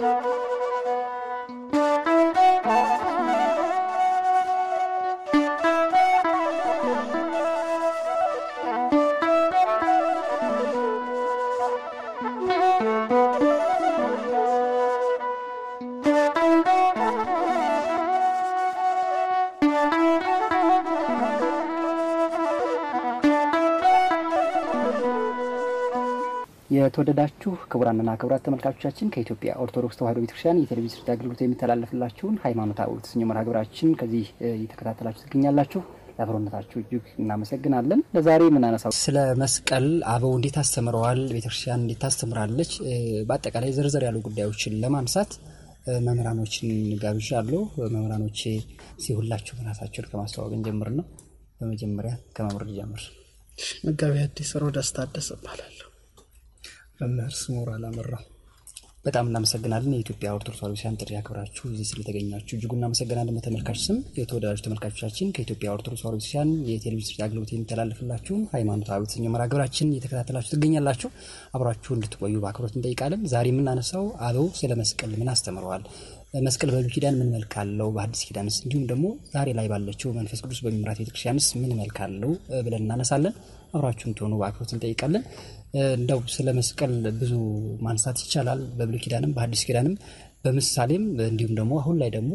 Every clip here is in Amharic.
የተወደዳችሁ ክቡራንና ክቡራት ተመልካቾቻችን ከኢትዮጵያ ኦርቶዶክስ ተዋሕዶ ቤተክርስቲያን የቴሌቪዥን ስርጭት አገልግሎት የሚተላለፍላችሁን ሃይማኖታዊ የተሰኘው መርሃ ግብራችን ከዚህ እየተከታተላችሁ ትገኛላችሁ። ለአብሮነታችሁ እጅግ እናመሰግናለን። ለዛሬ የምናነሳው ስለ መስቀል አበው እንዴት አስተምረዋል፣ ቤተክርስቲያን እንዴት ታስተምራለች፣ በአጠቃላይ ዝርዝር ያሉ ጉዳዮችን ለማንሳት መምህራኖችን ጋብዣለሁ። መምህራኖቼ ሲሁላችሁ ራሳቸውን ከማስተዋወቅ ጀምር ነው። በመጀመሪያ ከመምህር ጀምር። መጋቢ አዲስ ሮዳስ ታደሰ እባላለሁ። መምህር ስሙር አላመራው በጣም እናመሰግናለን። የኢትዮጵያ ኦርቶዶክስ ተዋሕዶ ቤተክርስቲያን ጥሪ አክብራችሁ እዚህ ስለተገኛችሁ እጅጉ እናመሰግናለን። በተመልካች ስም የተወዳጁ ተመልካቾቻችን ከኢትዮጵያ ኦርቶዶክስ ተዋሕዶ ቤተክርስቲያን የቴሌቪዥን ስርጭት አገልግሎት የሚተላለፍላችሁን ሃይማኖታዊ የተሰኘው መርሃ ግብራችን እየተከታተላችሁ ትገኛላችሁ። አብራችሁ እንድትቆዩ በአክብሮት እንጠይቃለን። ዛሬ የምናነሳው አበው ስለ መስቀል ምን አስተምረዋል፣ መስቀል በብሉይ ኪዳን ምን መልክ አለው፣ በአዲስ ኪዳንስ እንዲሁም ደግሞ ዛሬ ላይ ባለችው መንፈስ ቅዱስ በሚመራት ቤተክርስቲያንስ ምን መልክ አለው ብለን እናነሳለን። አብራችሁ እንድትሆኑ በአክብሮት እንጠይቃለን። እንደው ስለ መስቀል ብዙ ማንሳት ይቻላል። በብሉይ ኪዳንም በሐዲስ ኪዳንም በምሳሌም እንዲሁም ደግሞ አሁን ላይ ደግሞ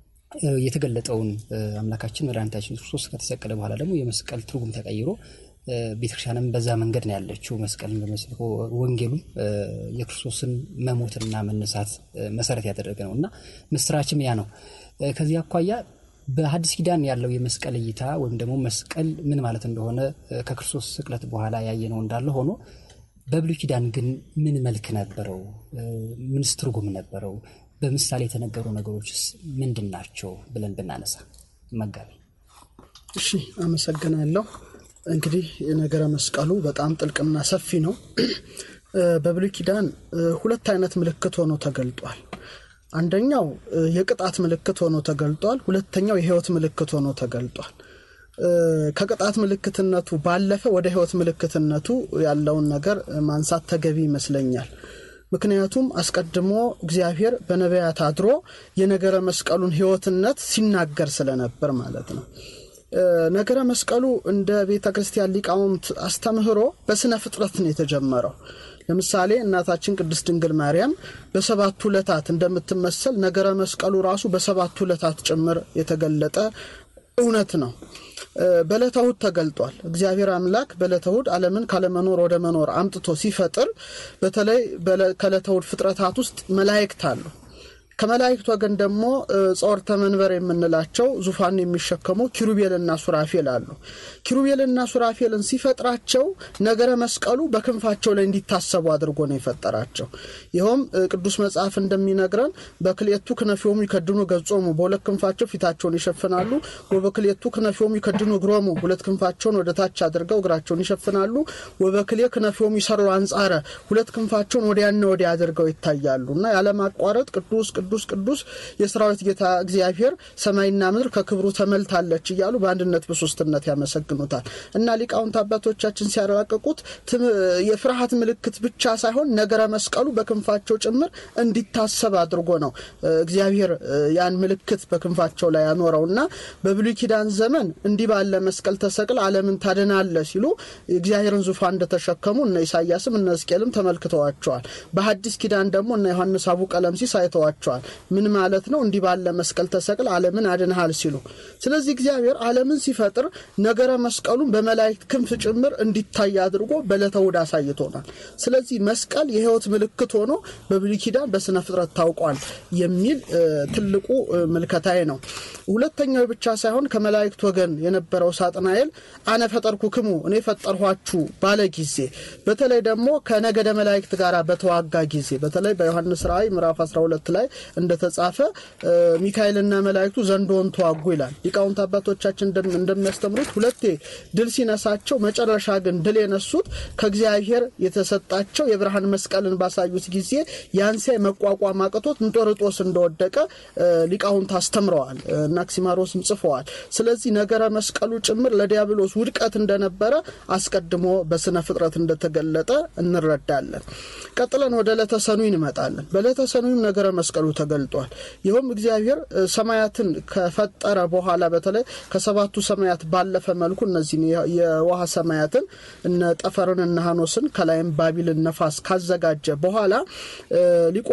የተገለጠውን አምላካችን መድኃኒታችን ክርስቶስ ከተሰቀለ በኋላ ደግሞ የመስቀል ትርጉም ተቀይሮ ቤተክርስቲያንም በዛ መንገድ ነው ያለችው። መስቀልን በመስልኮ ወንጌሉም የክርስቶስን መሞትና መነሳት መሰረት ያደረገ ነው እና ምስራችም ያ ነው። ከዚህ አኳያ በሐዲስ ኪዳን ያለው የመስቀል እይታ ወይም ደግሞ መስቀል ምን ማለት እንደሆነ ከክርስቶስ ስቅለት በኋላ ያየነው እንዳለ ሆኖ በብሉይ ኪዳን ግን ምን መልክ ነበረው? ምንስ ትርጉም ነበረው? በምሳሌ የተነገሩ ነገሮችስ ምንድን ናቸው ብለን ብናነሳ መጋቢ። እሺ፣ አመሰግናለሁ። እንግዲህ ነገረ መስቀሉ በጣም ጥልቅና ሰፊ ነው። በብሉይ ኪዳን ሁለት አይነት ምልክት ሆኖ ተገልጧል። አንደኛው የቅጣት ምልክት ሆኖ ተገልጧል። ሁለተኛው የሕይወት ምልክት ሆኖ ተገልጧል። ከቅጣት ምልክትነቱ ባለፈ ወደ ሕይወት ምልክትነቱ ያለውን ነገር ማንሳት ተገቢ ይመስለኛል። ምክንያቱም አስቀድሞ እግዚአብሔር በነቢያት አድሮ የነገረ መስቀሉን ሕይወትነት ሲናገር ስለነበር ማለት ነው። ነገረ መስቀሉ እንደ ቤተ ክርስቲያን ሊቃውንት አስተምህሮ በስነ ፍጥረት ነው የተጀመረው። ለምሳሌ እናታችን ቅድስት ድንግል ማርያም በሰባቱ ዕለታት እንደምትመሰል ነገረ መስቀሉ ራሱ በሰባቱ ዕለታት ጭምር የተገለጠ እውነት ነው። በዕለተ እሑድ ተገልጧል። እግዚአብሔር አምላክ በዕለተ እሑድ ዓለምን ካለመኖር ወደ መኖር አምጥቶ ሲፈጥር በተለይ ከዕለተ እሑድ ፍጥረታት ውስጥ መላእክት አሉ። ከመላእክት ወገን ደግሞ ጸወርተ መንበር የምንላቸው ዙፋን የሚሸከሙ ኪሩቤልና ሱራፌል አሉ። ኪሩቤልና ሱራፌልን ሲፈጥራቸው ነገረ መስቀሉ በክንፋቸው ላይ እንዲታሰቡ አድርጎ ነው የፈጠራቸው። ይኸውም ቅዱስ መጽሐፍ እንደሚነግረን በክልኤቱ ክነፊሆሙ ይከድኑ ገጾሙ፣ በሁለት ክንፋቸው ፊታቸውን ይሸፍናሉ። ወበክልኤቱ ክነፊሆሙ ይከድኑ እግሮሙ፣ ሁለት ክንፋቸውን ወደ ታች አድርገው እግራቸውን ይሸፍናሉ። ወበክልኤ ክነፊሆሙ ይሰሩ አንጻረ፣ ሁለት ክንፋቸውን ወዲያና ወዲያ አድርገው ይታያሉ እና ያለማቋረጥ ቅዱስ ቅዱስ ቅዱስ የሰራዊት ጌታ እግዚአብሔር ሰማይና ምድር ከክብሩ ተመልታለች እያሉ በአንድነት በሶስትነት ያመሰግኑታል እና ሊቃውንት አባቶቻችን ሲያራቅቁት የፍርሃት ምልክት ብቻ ሳይሆን ነገረ መስቀሉ በክንፋቸው ጭምር እንዲታሰብ አድርጎ ነው እግዚአብሔር ያን ምልክት በክንፋቸው ላይ ያኖረው እና በብሉይ ኪዳን ዘመን እንዲህ ባለ መስቀል ተሰቅል ዓለምን ታድናለ ሲሉ እግዚአብሔርን ዙፋን እንደተሸከሙ እነ ኢሳያስም እነ ሕዝቅኤልም ተመልክተዋቸዋል። በሐዲስ ኪዳን ደግሞ እነ ዮሐንስ አቡ ቀለምሲስ አይተዋቸዋል። ምን ማለት ነው? እንዲህ ባለ መስቀል ተሰቅል ዓለምን አድንሃል ሲሉ። ስለዚህ እግዚአብሔር ዓለምን ሲፈጥር ነገረ መስቀሉን በመላእክት ክንፍ ጭምር እንዲታይ አድርጎ በዕለተ እሑድ አሳይቶናል። ስለዚህ መስቀል የሕይወት ምልክት ሆኖ በብሉይ ኪዳን በስነ ፍጥረት ታውቋል የሚል ትልቁ ምልከታዬ ነው። ሁለተኛው ብቻ ሳይሆን ከመላእክት ወገን የነበረው ሳጥናኤል አነ ፈጠርኩክሙ እኔ ፈጠርኋችሁ ባለ ጊዜ በተለይ ደግሞ ከነገደ መላእክት ጋር በተዋጋ ጊዜ በተለይ በዮሐንስ ራእይ ምዕራፍ 12 ላይ እንደተጻፈ ሚካኤልና መላእክቱ ዘንዶውን ተዋጉ ይላል። ሊቃውንት አባቶቻችን እንደሚያስተምሩት ሁለቴ ድል ሲነሳቸው መጨረሻ ግን ድል የነሱት ከእግዚአብሔር የተሰጣቸው የብርሃን መስቀልን ባሳዩት ጊዜ ያንሲያ መቋቋም አቅቶት እንጦርጦስ እንደወደቀ ሊቃውንት አስተምረዋል እና አክሲማሮስም ጽፈዋል። ስለዚህ ነገረ መስቀሉ ጭምር ለዲያብሎስ ውድቀት እንደነበረ አስቀድሞ በስነ ፍጥረት እንደተገለጠ እንረዳለን። ቀጥለን ወደ ዕለተ ሰኑይ እንመጣለን። በዕለተ ሰኑይም ነገረ መስቀሉ ተገልጧል። ይኸውም እግዚአብሔር ሰማያትን ከፈጠረ በኋላ በተለይ ከሰባቱ ሰማያት ባለፈ መልኩ እነዚህን የውሃ ሰማያትን እነ ጠፈርን እነ ሀኖስን ከላይም ባቢልን ነፋስ ካዘጋጀ በኋላ ሊቆ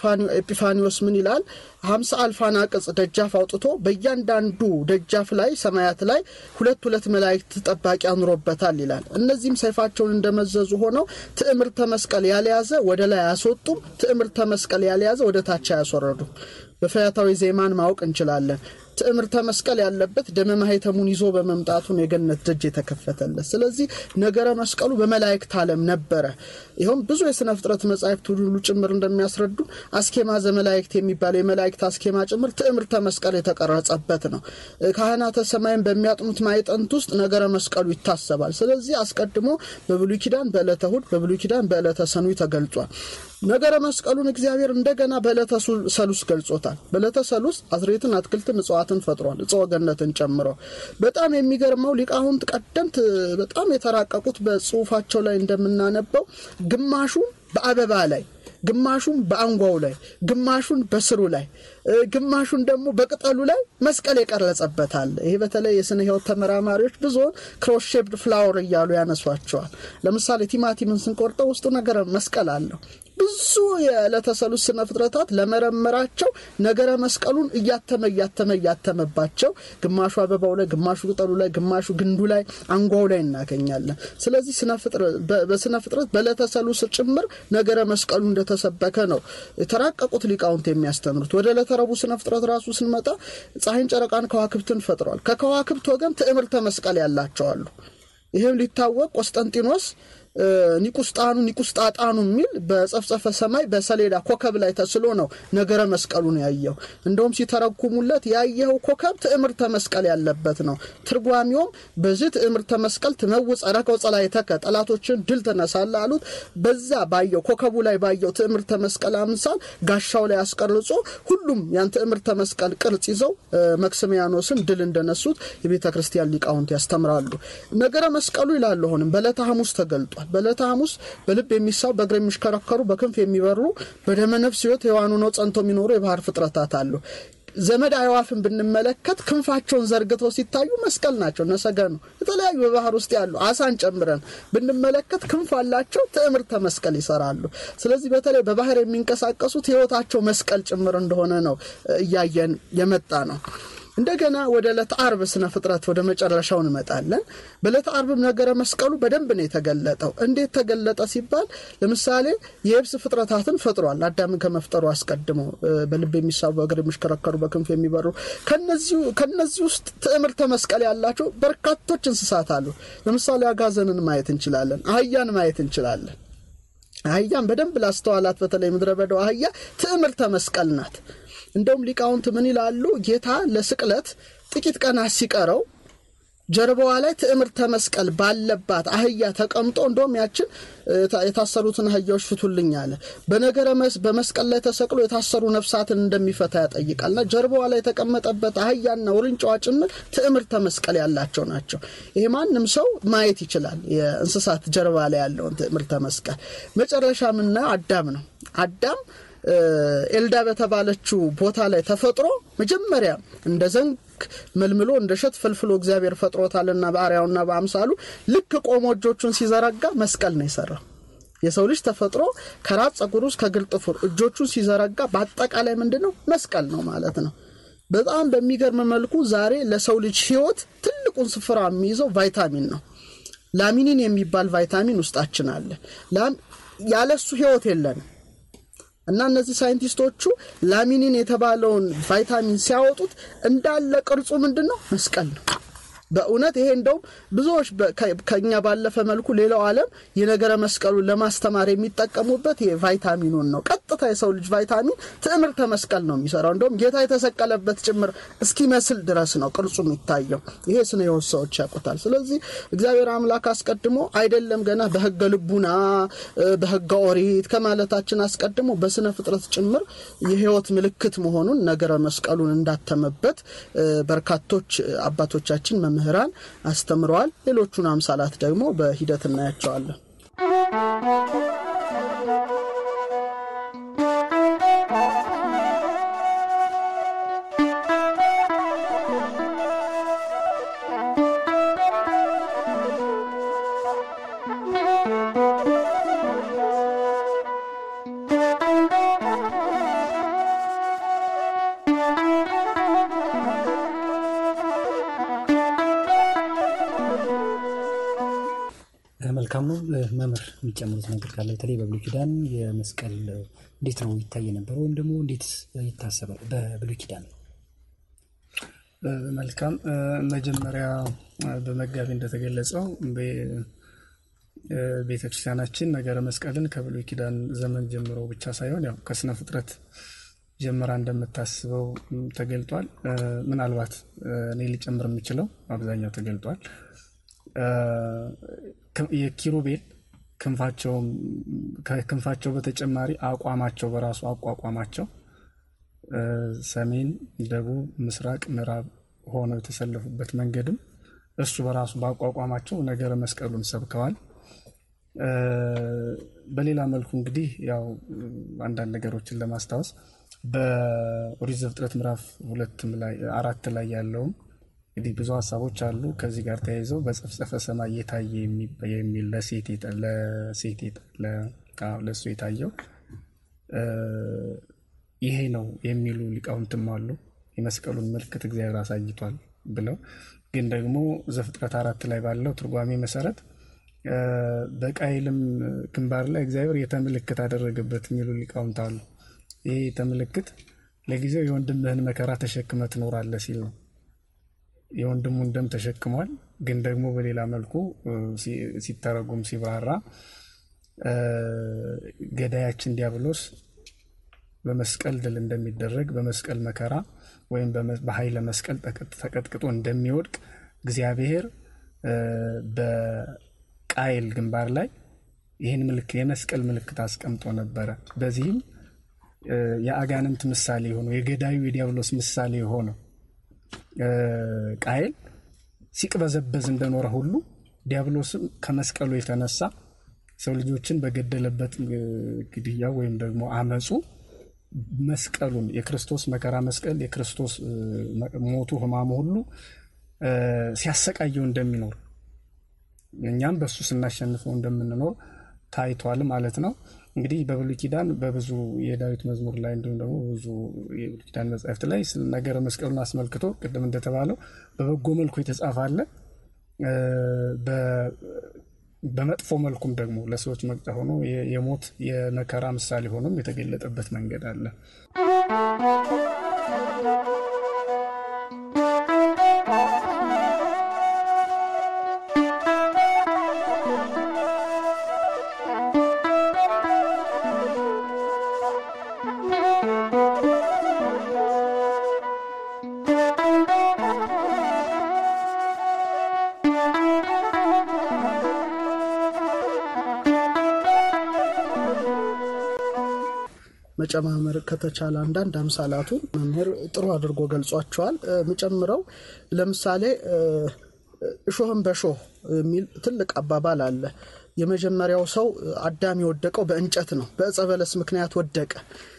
ኤጲፋኒዎስ ምን ይላል? ሀምሳ አልፋና ቅጽ ደጃፍ አውጥቶ በእያንዳንዱ ደጃፍ ላይ ሰማያት ላይ ሁለት ሁለት መላእክት ጠባቂ አኑሮበታል ይላል። እነዚህም ሰይፋቸውን እንደመዘዙ ሆነው ትዕምርተ መስቀል ያልያዘ ወደ ላይ አያስወጡም፣ ትዕምርተ መስቀል ያልያዘ ወደ ታች አያስወረዱም። በፈያታዊ ዜማን ማወቅ እንችላለን። ትዕምርተ መስቀል ያለበት ደመ ማኅተሙን ይዞ በመምጣቱን የገነት ደጅ የተከፈተለት። ስለዚህ ነገረ መስቀሉ በመላእክት ዓለም ነበረ። ይኸውም ብዙ የሥነ ፍጥረት መጻሕፍት ሁሉ ጭምር እንደሚያስረዱ አስኬማ ዘመላእክት የሚባለው የመላእክት አስኬማ ጭምር ትዕምርተ መስቀል የተቀረጸበት ነው። ካህናተ ሰማይን በሚያጥኑት ማዕጠንት ውስጥ ነገረ መስቀሉ ይታሰባል። ስለዚህ አስቀድሞ በብሉይ ኪዳን በዕለተ እሑድ፣ በብሉይ ኪዳን በዕለተ ሰኑይ ተገልጿል። ነገረ መስቀሉን እግዚአብሔር እንደገና በዕለተ ሰሉስ ገልጾታል። በዕለተ ሰሉስ አዝሬትን፣ አትክልትን፣ እጽዋትን ፈጥሯል። እጽወ ገነትን ጨምሮ በጣም የሚገርመው ሊቃውንት ቀደምት በጣም የተራቀቁት በጽሁፋቸው ላይ እንደምናነበው ግማሹን በአበባ ላይ ግማሹን በአንጓው ላይ ግማሹን በስሩ ላይ ግማሹን ደግሞ በቅጠሉ ላይ መስቀል የቀረጸበታል። ይሄ በተለይ የስነ ሕይወት ተመራማሪዎች ብዙውን ክሮሼፕድ ፍላወር እያሉ ያነሷቸዋል። ለምሳሌ ቲማቲምን ስንቆርጠው ውስጡ ነገረ መስቀል አለው። ብዙ የዕለተ ሰሉስ ስነ ፍጥረታት ለመረመራቸው ነገረ መስቀሉን እያተመ እያተመ እያተመባቸው ግማሹ አበባው ላይ፣ ግማሹ ቅጠሉ ላይ፣ ግማሹ ግንዱ ላይ፣ አንጓው ላይ እናገኛለን። ስለዚህ በስነ ፍጥረት በዕለተ ሰሉስ ጭምር ነገረ መስቀሉ እንደተሰበከ ነው የተራቀቁት ሊቃውንት የሚያስተምሩት። ወደ ዕለተ ረቡዕ ስነ ፍጥረት ራሱ ስንመጣ ፀሐይን፣ ጨረቃን፣ ከዋክብትን ፈጥሯል። ከከዋክብት ወገን ትዕምርተ መስቀል ያላቸዋሉ። ይህም ሊታወቅ ቆስጠንጢኖስ ኒቁስጣኑ ኒቁስጣጣኑ የሚል በጸፍጸፈ ሰማይ በሰሌዳ ኮከብ ላይ ተስሎ ነው ነገረ መስቀሉን ያየው። እንደውም ሲተረጉሙለት ያየኸው ኮከብ ትዕምርተ መስቀል ያለበት ነው። ትርጓሚውም በዚህ ትዕምርተ መስቀል ትመውፅ ረከው ጸላእተከ ጠላቶችን ድል ትነሳለህ አሉት። በዛ ባየው ኮከቡ ላይ ባየው ትዕምርተ መስቀል አምሳል ጋሻው ላይ አስቀርጾ ሁሉም ያን ትዕምርተ መስቀል ቅርጽ ይዘው መክስሚያኖስን ድል እንደነሱት የቤተ ክርስቲያን ሊቃውንት ያስተምራሉ። ነገረ መስቀሉ ይላሉ አሁንም በዕለተ ሐሙስ ተገልጧል። በዕለተ ሐሙስ በልብ የሚሳብ በእግር የሚሽከረከሩ በክንፍ የሚበሩ በደመ ነፍስ ሕይወት የዋኑ ነው ጸንቶ የሚኖሩ የባህር ፍጥረታት አሉ። ዘመድ አዕዋፍን ብንመለከት ክንፋቸውን ዘርግተው ሲታዩ መስቀል ናቸው። ነሰገኑ የተለያዩ በባህር ውስጥ ያሉ አሳን ጨምረን ብንመለከት ክንፍ አላቸው፣ ትዕምርተ መስቀል ይሰራሉ። ስለዚህ በተለይ በባህር የሚንቀሳቀሱት ሕይወታቸው መስቀል ጭምር እንደሆነ ነው እያየን የመጣ ነው። እንደገና ወደ ዕለተ አርብ ስነ ፍጥረት ወደ መጨረሻው እንመጣለን። በዕለተ አርብም ነገረ መስቀሉ በደንብ ነው የተገለጠው። እንዴት ተገለጠ ሲባል ለምሳሌ የየብስ ፍጥረታትን ፈጥሯል። አዳምን ከመፍጠሩ አስቀድሞ በልብ የሚሳቡ በእግር የሚሽከረከሩ በክንፍ የሚበሩ ከነዚህ ውስጥ ትዕምርተ መስቀል ያላቸው በርካቶች እንስሳት አሉ። ለምሳሌ አጋዘንን ማየት እንችላለን። አህያን ማየት እንችላለን። አህያን በደንብ ላስተዋላት በተለይ ምድረ በዳው አህያ ትዕምርተ መስቀል ናት። እንደውም ሊቃውንት ምን ይላሉ? ጌታ ለስቅለት ጥቂት ቀናት ሲቀረው ጀርባዋ ላይ ትዕምርተ መስቀል ባለባት አህያ ተቀምጦ እንደውም ያችን የታሰሩትን አህያዎች ፍቱልኝ አለ። በነገረ በመስቀል ላይ ተሰቅሎ የታሰሩ ነፍሳትን እንደሚፈታ ያጠይቃልና ጀርባዋ ላይ የተቀመጠበት አህያና ውርንጫዋ ጭምር ትዕምርተ መስቀል ያላቸው ናቸው። ይሄ ማንም ሰው ማየት ይችላል፣ የእንስሳት ጀርባ ላይ ያለውን ትዕምርተ መስቀል። መጨረሻ የምናየው አዳም ነው። አዳም ኤልዳ በተባለችው ቦታ ላይ ተፈጥሮ መጀመሪያ እንደ ዘንግ መልምሎ እንደ እሸት ፈልፍሎ እግዚአብሔር ፈጥሮታልና በአርአያውና በአምሳሉ ልክ ቆሞ እጆቹን ሲዘረጋ መስቀል ነው የሰራው። የሰው ልጅ ተፈጥሮ ከራስ ጸጉር ውስጥ ከእግር ጥፍር እጆቹን ሲዘረጋ በአጠቃላይ ምንድን ነው መስቀል ነው ማለት ነው። በጣም በሚገርም መልኩ ዛሬ ለሰው ልጅ ሕይወት ትልቁን ስፍራ የሚይዘው ቫይታሚን ነው። ላሚኒን የሚባል ቫይታሚን ውስጣችን አለ። ያለሱ ሕይወት የለንም። እና እነዚህ ሳይንቲስቶቹ ላሚኒን የተባለውን ቫይታሚን ሲያወጡት እንዳለ ቅርጹ ምንድን ነው? መስቀል ነው። በእውነት ይሄ እንደውም ብዙዎች ከኛ ባለፈ መልኩ ሌላው ዓለም የነገረ መስቀሉን ለማስተማር የሚጠቀሙበት ይሄ ቫይታሚኑን ነው። ቀጥታ የሰው ልጅ ቫይታሚን ትዕምርተ መስቀል ነው የሚሰራው። እንደውም ጌታ የተሰቀለበት ጭምር እስኪመስል ድረስ ነው ቅርጹ የሚታየው። ይሄ ስነ ሕይወት ሰዎች ያውቁታል። ስለዚህ እግዚአብሔር አምላክ አስቀድሞ አይደለም ገና በሕገ ልቡና በሕገ ኦሪት ከማለታችን አስቀድሞ በስነ ፍጥረት ጭምር የሕይወት ምልክት መሆኑን ነገረ መስቀሉን እንዳተመበት በርካቶች አባቶቻችን መምህራን አስተምረዋል። ሌሎቹን አምሳላት ደግሞ በሂደት እናያቸዋለን። መልካም ነው። መምህር የሚጨምሩት ነገር ካለ በተለይ በብሉይ ኪዳን የመስቀል እንዴት ነው ይታይ የነበረው ወይም ደግሞ እንዴት ይታሰባል በብሉይ ኪዳን? መልካም መጀመሪያ በመጋቢ እንደተገለጸው ቤተክርስቲያናችን ነገረ መስቀልን ከብሉይ ኪዳን ዘመን ጀምሮ ብቻ ሳይሆን ያው ከስነ ፍጥረት ጀምራ እንደምታስበው ተገልጧል። ምናልባት እኔ ሊጨምር የምችለው አብዛኛው ተገልጧል። የኪሩቤል ክንፋቸው በተጨማሪ አቋማቸው በራሱ አቋቋማቸው ሰሜን፣ ደቡብ፣ ምስራቅ፣ ምዕራብ ሆነው የተሰለፉበት መንገድም እሱ በራሱ በአቋቋማቸው ነገረ መስቀሉን ሰብከዋል። በሌላ መልኩ እንግዲህ ያው አንዳንድ ነገሮችን ለማስታወስ በኦሪት ዘፍጥረት ምዕራፍ ሁለትም ላይ አራት ላይ ያለውም እንግዲህ ብዙ ሀሳቦች አሉ። ከዚህ ጋር ተያይዘው በጸፍጸፈ ሰማይ የታየ የሚል ለሴት ለእሱ የታየው ይሄ ነው የሚሉ ሊቃውንትም አሉ። የመስቀሉን ምልክት እግዚአብሔር አሳይቷል ብለው ግን ደግሞ ዘፍጥረት አራት ላይ ባለው ትርጓሜ መሰረት በቃይልም ግንባር ላይ እግዚአብሔር የተምልክት አደረገበት የሚሉ ሊቃውንት አሉ። ይሄ የተምልክት ለጊዜው የወንድምህን መከራ ተሸክመ ትኖራለህ ሲል ነው። የወንድሙን ደም ተሸክሟል። ግን ደግሞ በሌላ መልኩ ሲተረጉም ሲብራራ ገዳያችን ዲያብሎስ በመስቀል ድል እንደሚደረግ በመስቀል መከራ ወይም በኃይለ መስቀል ተቀጥቅጦ እንደሚወድቅ እግዚአብሔር በቃይል ግንባር ላይ ይህን ምልክት የመስቀል ምልክት አስቀምጦ ነበረ። በዚህም የአጋንንት ምሳሌ የሆነው የገዳዩ የዲያብሎስ ምሳሌ የሆነው ቃየል ሲቅበዘበዝ እንደኖረ ሁሉ ዲያብሎስም ከመስቀሉ የተነሳ ሰው ልጆችን በገደለበት ግድያ ወይም ደግሞ አመፁ መስቀሉን የክርስቶስ መከራ መስቀል የክርስቶስ ሞቱ ሕማሙ ሁሉ ሲያሰቃየው እንደሚኖር እኛም በእሱ ስናሸንፈው እንደምንኖር ታይቷል ማለት ነው። እንግዲህ በብሉይ ኪዳን በብዙ የዳዊት መዝሙር ላይ እንዲሁም ደግሞ ብዙ የብሉይ ኪዳን መጻሕፍት ላይ ነገረ መስቀሉን አስመልክቶ ቅድም እንደተባለው በበጎ መልኩ የተጻፈ አለ። በመጥፎ መልኩም ደግሞ ለሰዎች መቅጫ ሆኖ የሞት የመከራ ምሳሌ ሆኖም የተገለጠበት መንገድ አለ። መጨማመር ከተቻለ አንዳንድ አምሳላቱን መምህር ጥሩ አድርጎ ገልጿቸዋል። የምጨምረው ለምሳሌ እሾህን በሾህ የሚል ትልቅ አባባል አለ። የመጀመሪያው ሰው አዳም የወደቀው በእንጨት ነው። በዕፀ በለስ ምክንያት ወደቀ።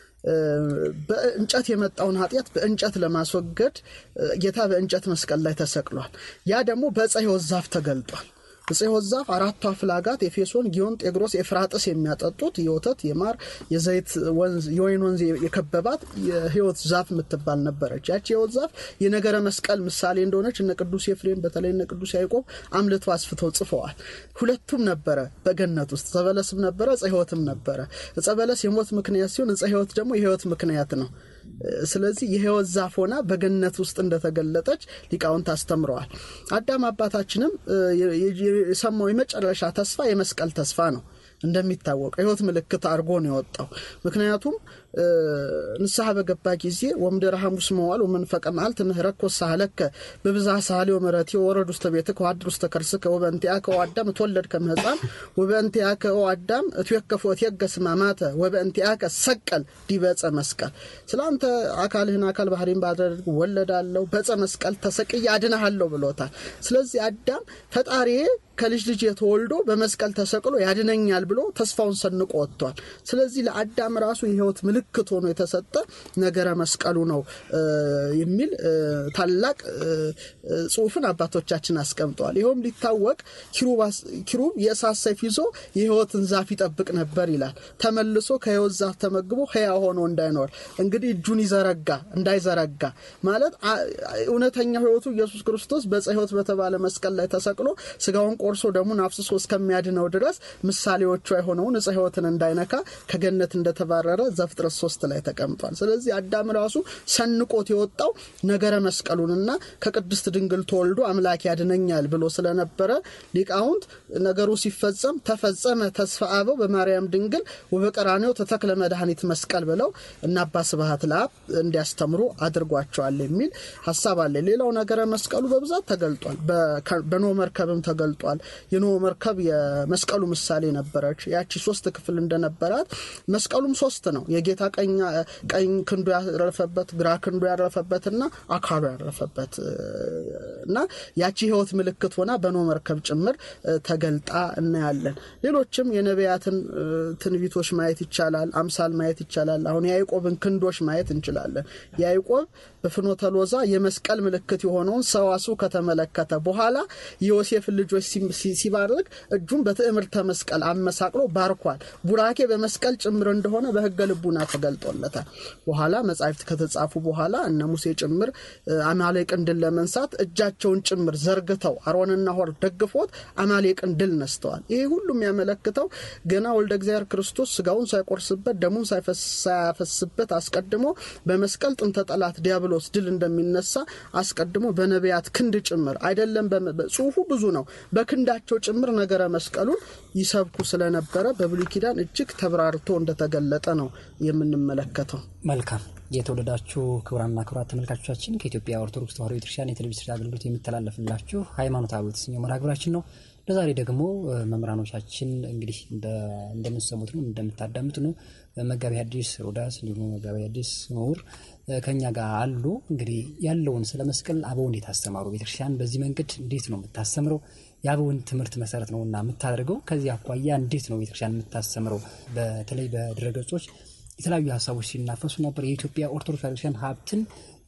በእንጨት የመጣውን ኃጢአት በእንጨት ለማስወገድ ጌታ በእንጨት መስቀል ላይ ተሰቅሏል። ያ ደግሞ በዕፀ ሕይወት ዛፍ ተገልጧል። ዕፀ ሕይወት ዛፍ አራቱ አፍላጋት ኤፌሶን፣ ጊዮን፣ ጤግሮስ፣ ኤፍራጥስ የሚያጠጡት የወተት የማር የዘይት ወንዝ የወይን ወንዝ የከበባት የሕይወት ዛፍ የምትባል ነበረች። ያቺ የሕይወት ዛፍ የነገረ መስቀል ምሳሌ እንደሆነች እነ ቅዱስ ኤፍሬም በተለይ እነ ቅዱስ ያዕቆብ አምልተው አስፍተው ጽፈዋል። ሁለቱም ነበረ በገነት ውስጥ ዕፀ በለስም ነበረ፣ ዕፀ ሕይወትም ነበረ። ዕፀ በለስ የሞት ምክንያት ሲሆን ዕፀ ሕይወት ደግሞ የሕይወት ምክንያት ነው። ስለዚህ የሕይወት ዛፍ ሆና በገነት ውስጥ እንደተገለጠች ሊቃውንት አስተምረዋል። አዳም አባታችንም የሰማው የመጨረሻ ተስፋ የመስቀል ተስፋ ነው። እንደሚታወቀው የሕይወት ምልክት አድርጎ ነው የወጣው። ምክንያቱም ንስሐ በገባ ጊዜ ወምድረ ሐሙስ መዋል ወመንፈቀ መዓልት ምህረኮ ሳህለከ በብዝሃ ሳህሌ ወምሕረቴ ወረድ ውስተ ቤትከ ወአድር ውስተ ከርስከ ወበእንቲአከ ኦ አዳም እትወለድከ እምሕፃን ወበእንቲአከ ኦ አዳም እትዌከፍ ወእትየገስ ሕማማተ ወበእንቲአከ ሰቀል ዲበ ዕፀ መስቀል። ስለ አንተ አካልህን አካል ባህሪን ባደርግ ወለዳለሁ በዕፀ መስቀል ተሰቅዬ አድንሃለሁ ብሎታል። ስለዚህ አዳም ፈጣሪዬ ከልጅ ልጅ የተወልዶ በመስቀል ተሰቅሎ ያድነኛል ብሎ ተስፋውን ሰንቆ ወጥቷል። ስለዚህ ለአዳም ራሱ የሕይወት ምልክት ሆኖ የተሰጠ ነገረ መስቀሉ ነው የሚል ታላቅ ጽሑፍን አባቶቻችን አስቀምጠዋል። ይኸውም ሊታወቅ ኪሩብ የእሳት ሰይፍ ይዞ የሕይወትን ዛፍ ይጠብቅ ነበር ይላል። ተመልሶ ከሕይወት ዛፍ ተመግቦ ሕያው ሆኖ እንዳይኖር እንግዲህ እጁን ይዘረጋ እንዳይዘረጋ ማለት እውነተኛው ሕይወቱ ኢየሱስ ክርስቶስ በዕፀ ሕይወት በተባለ መስቀል ላይ ተሰቅሎ ስጋውን ቆርሶ ደሙን አፍስሶ እስከሚያድነው ድረስ ምሳሌዎቿ የሆነውን ዕፀ ሕይወትን እንዳይነካ ከገነት እንደተባረረ ዘፍጥረት ሶስት ላይ ተቀምጧል። ስለዚህ አዳም ራሱ ሰንቆት የወጣው ነገረ መስቀሉንና ከቅድስት ድንግል ተወልዶ አምላክ ያድነኛል ብሎ ስለነበረ ሊቃውንት ነገሩ ሲፈጸም ተፈጸመ ተስፋ አበው በማርያም ድንግል ወበቀራኔው ተተክለ መድኃኒት መስቀል ብለው እና አባ ስብሐት ለአብ እንዲያስተምሩ አድርጓቸዋል የሚል ሀሳብ አለ። ሌላው ነገረ መስቀሉ በብዛት ተገልጧል። በኖህ መርከብም ተገልጧል። የኖህ መርከብ የመስቀሉ ምሳሌ ነበረች። ያቺ ሶስት ክፍል እንደነበራት መስቀሉም ሶስት ነው። የጌታ ቀኝ ክንዱ ያረፈበት፣ ግራ ክንዱ ያረፈበትና አካሉ ያረፈበት እና ያቺ ሕይወት ምልክት ሆና በኖህ መርከብ ጭምር ተገልጣ እናያለን። ሌሎችም የነቢያትን ትንቢቶች ማየት ይቻላል። አምሳል ማየት ይቻላል። አሁን የያዕቆብን ክንዶች ማየት እንችላለን። ያዕቆብ በፍኖተ ሎዛ የመስቀል ምልክት የሆነውን ሰዋስው ከተመለከተ በኋላ የዮሴፍን ልጆች ሲባርክ እጁን በትዕምርተ መስቀል አመሳቅሎ ባርኳል። ቡራኬ በመስቀል ጭምር እንደሆነ በሕገ ልቡና ተገልጦለታል። በኋላ መጻሕፍት ከተጻፉ በኋላ እነ ሙሴ ጭምር አማሌቅን ድል ለመንሳት እጃቸውን ጭምር ዘርግተው አሮንና ሆር ደግፎት አማሌቅን ድል ነስተዋል። ይሄ ሁሉ የሚያመለክተው ገና ወልደ እግዚአብሔር ክርስቶስ ስጋውን ሳይቆርስበት ደሙን ሳያፈስበት አስቀድሞ በመስቀል ጥንተ ጠላት ዲያብሎስ ድል እንደሚነሳ አስቀድሞ በነቢያት ክንድ ጭምር አይደለም። ጽሑፉ ብዙ ነው። በክንዳቸው ጭምር ነገረ መስቀሉን ይሰብኩ ስለነበረ በብሉይ ኪዳን እጅግ ተብራርቶ እንደተገለጠ ነው የምንመለከተው። መልካም የተወደዳችሁ ክቡራንና ክቡራት ተመልካቾቻችን ከኢትዮጵያ ኦርቶዶክስ ተዋሕዶ ቤተክርስቲያን የቴሌቪዥን አገልግሎት የሚተላለፍላችሁ ሃይማኖታዊ የተሰኘው መርሃ ግብራችን ነው። ለዛሬ ደግሞ መምህራኖቻችን እንግዲህ እንደምትሰሙት ነው እንደምታዳምጡ ነው መጋቢ ሐዲስ ሮዳስ እንዲሁም መጋቢ ሐዲስ ምሁር ከኛ ጋር አሉ። እንግዲህ ያለውን ስለ መስቀል አበው እንዴት አስተማሩ፣ ቤተክርስቲያን በዚህ መንገድ እንዴት ነው የምታስተምረው፣ የአበውን ትምህርት መሰረት ነው እና የምታደርገው። ከዚህ አኳያ እንዴት ነው ቤተክርስቲያን የምታስተምረው? በተለይ በድረገጾች የተለያዩ ሀሳቦች ሲናፈሱ ነበር። የኢትዮጵያ ኦርቶዶክስ ቤተክርስቲያን ሀብትን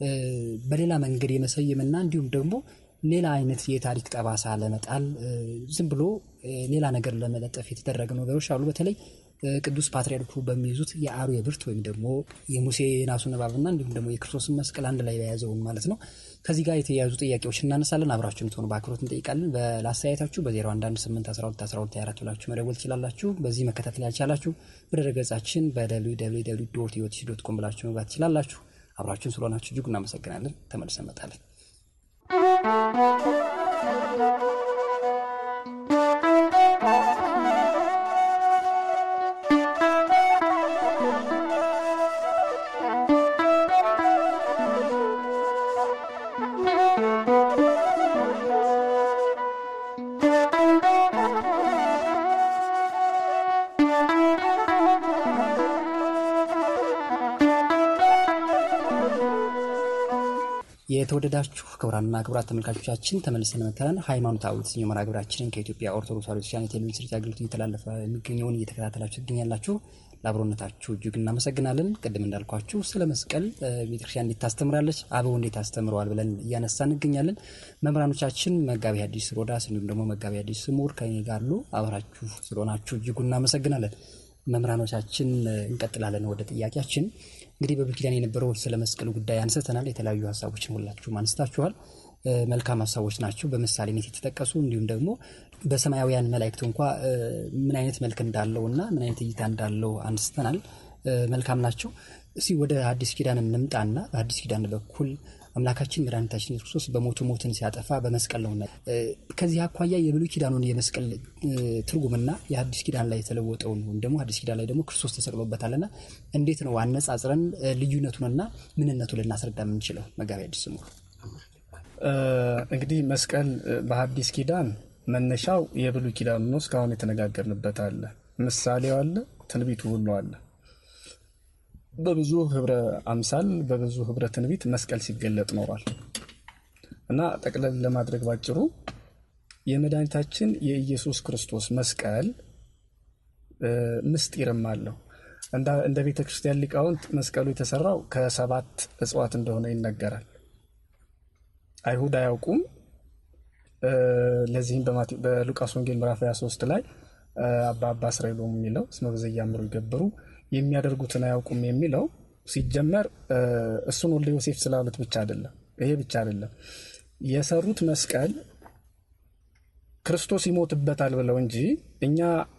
በሌላ መንገድ የመሰየምና እንዲሁም ደግሞ ሌላ አይነት የታሪክ ጠባሳ ለመጣል ዝም ብሎ ሌላ ነገር ለመለጠፍ የተደረገ ነገሮች አሉ። በተለይ ቅዱስ ፓትርያርኩ በሚይዙት የአርዌ ብርት ወይም ደግሞ የሙሴ ናሱን እባብና እንዲሁም ደግሞ የክርስቶስን መስቀል አንድ ላይ የያዘውን ማለት ነው። ከዚህ ጋር የተያያዙ ጥያቄዎች እናነሳለን። አብራችሁ እንድትሆኑ በአክብሮት እንጠይቃለን። በላስተያየታችሁ በ0118121224 ብላችሁ መደወል ትችላላችሁ። በዚህ መከታተል ያልቻላችሁ በድረገጻችን በwww ዶት ዶት ኮም ብላችሁ መግባት ትችላላችሁ። አብራችሁን ስለሆናችሁ እጅጉ እናመሰግናለን። ተመልሰን እንመጣለን። የተወደዳችሁ ክቡራንና ክቡራት ተመልካቾቻችን ተመልሰን መጥተናል። ሃይማኖታዊ የተሰኘው መርሃ ግብራችንን ከኢትዮጵያ ኦርቶዶክስ ተዋሕዶ ቤተክርስቲያን የቴሌቪዥን ስርጭት አገልግሎት እየተላለፈ የሚገኘውን እየተከታተላችሁ ትገኛላችሁ። ለአብሮነታችሁ እጅግ እናመሰግናለን። ቅድም እንዳልኳችሁ ስለ መስቀል ቤተክርስቲያን እንዴት ታስተምራለች፣ አበው እንዴት አስተምረዋል ብለን እያነሳ እንገኛለን። መምህራኖቻችን መጋቢ ሐዲስ ሮዳስ እንዲሁም ደግሞ መጋቢ ሐዲስ ስሙር ከኔ ጋር አሉ። አብራችሁ ስለሆናችሁ እጅጉ እናመሰግናለን። መምህራኖቻችን እንቀጥላለን ወደ ጥያቄያችን። እንግዲህ በብሉይ ኪዳን የነበረው ስለ መስቀል ጉዳይ አንስተናል። የተለያዩ ሀሳቦችን ሁላችሁም አንስታችኋል። መልካም ሀሳቦች ናቸው፣ በምሳሌነት የተጠቀሱ እንዲሁም ደግሞ በሰማያውያን መላእክቱ እንኳ ምን አይነት መልክ እንዳለው እና ምን አይነት እይታ እንዳለው አንስተናል። መልካም ናቸው። እስቲ ወደ አዲስ ኪዳን እንምጣና በአዲስ ኪዳን በኩል አምላካችን መድኃኒታችን ኢየሱስ ክርስቶስ በሞቱ ሞትን ሲያጠፋ በመስቀል ነውና ከዚህ አኳያ የብሉይ ኪዳኑን የመስቀል ትርጉምና የአዲስ ኪዳን ላይ የተለወጠውን ወይም ደግሞ አዲስ ኪዳን ላይ ደግሞ ክርስቶስ ተሰቅሎበታልና እንዴት ነው አነጻጽረን ልዩነቱንና ምንነቱ ልናስረዳ የምንችለው? መጋቢ አዲስ ስሙ እንግዲህ መስቀል በአዲስ ኪዳን መነሻው የብሉይ ኪዳኑ ነው። እስካሁን የተነጋገርንበት አለ፣ ምሳሌው አለ፣ ትንቢቱ ሁሉ አለ። በብዙ ህብረ አምሳል በብዙ ህብረ ትንቢት መስቀል ሲገለጥ ኖሯል እና ጠቅለል ለማድረግ ባጭሩ የመድኃኒታችን የኢየሱስ ክርስቶስ መስቀል ምስጢርም አለው። እንደ ቤተ ክርስቲያን ሊቃውንት መስቀሉ የተሰራው ከሰባት እጽዋት እንደሆነ ይነገራል። አይሁድ አያውቁም። ለዚህም በሉቃስ ወንጌል ምዕራፍ 23 ላይ አባ አባ እስራኤሎም የሚለው እስመ በዘያምሩ ይገብሩ የሚያደርጉትን አያውቁም የሚለው ሲጀመር እሱን ወልደ ዮሴፍ ስላሉት ብቻ አይደለም። ይሄ ብቻ አይደለም። የሰሩት መስቀል ክርስቶስ ይሞትበታል ብለው እንጂ እኛ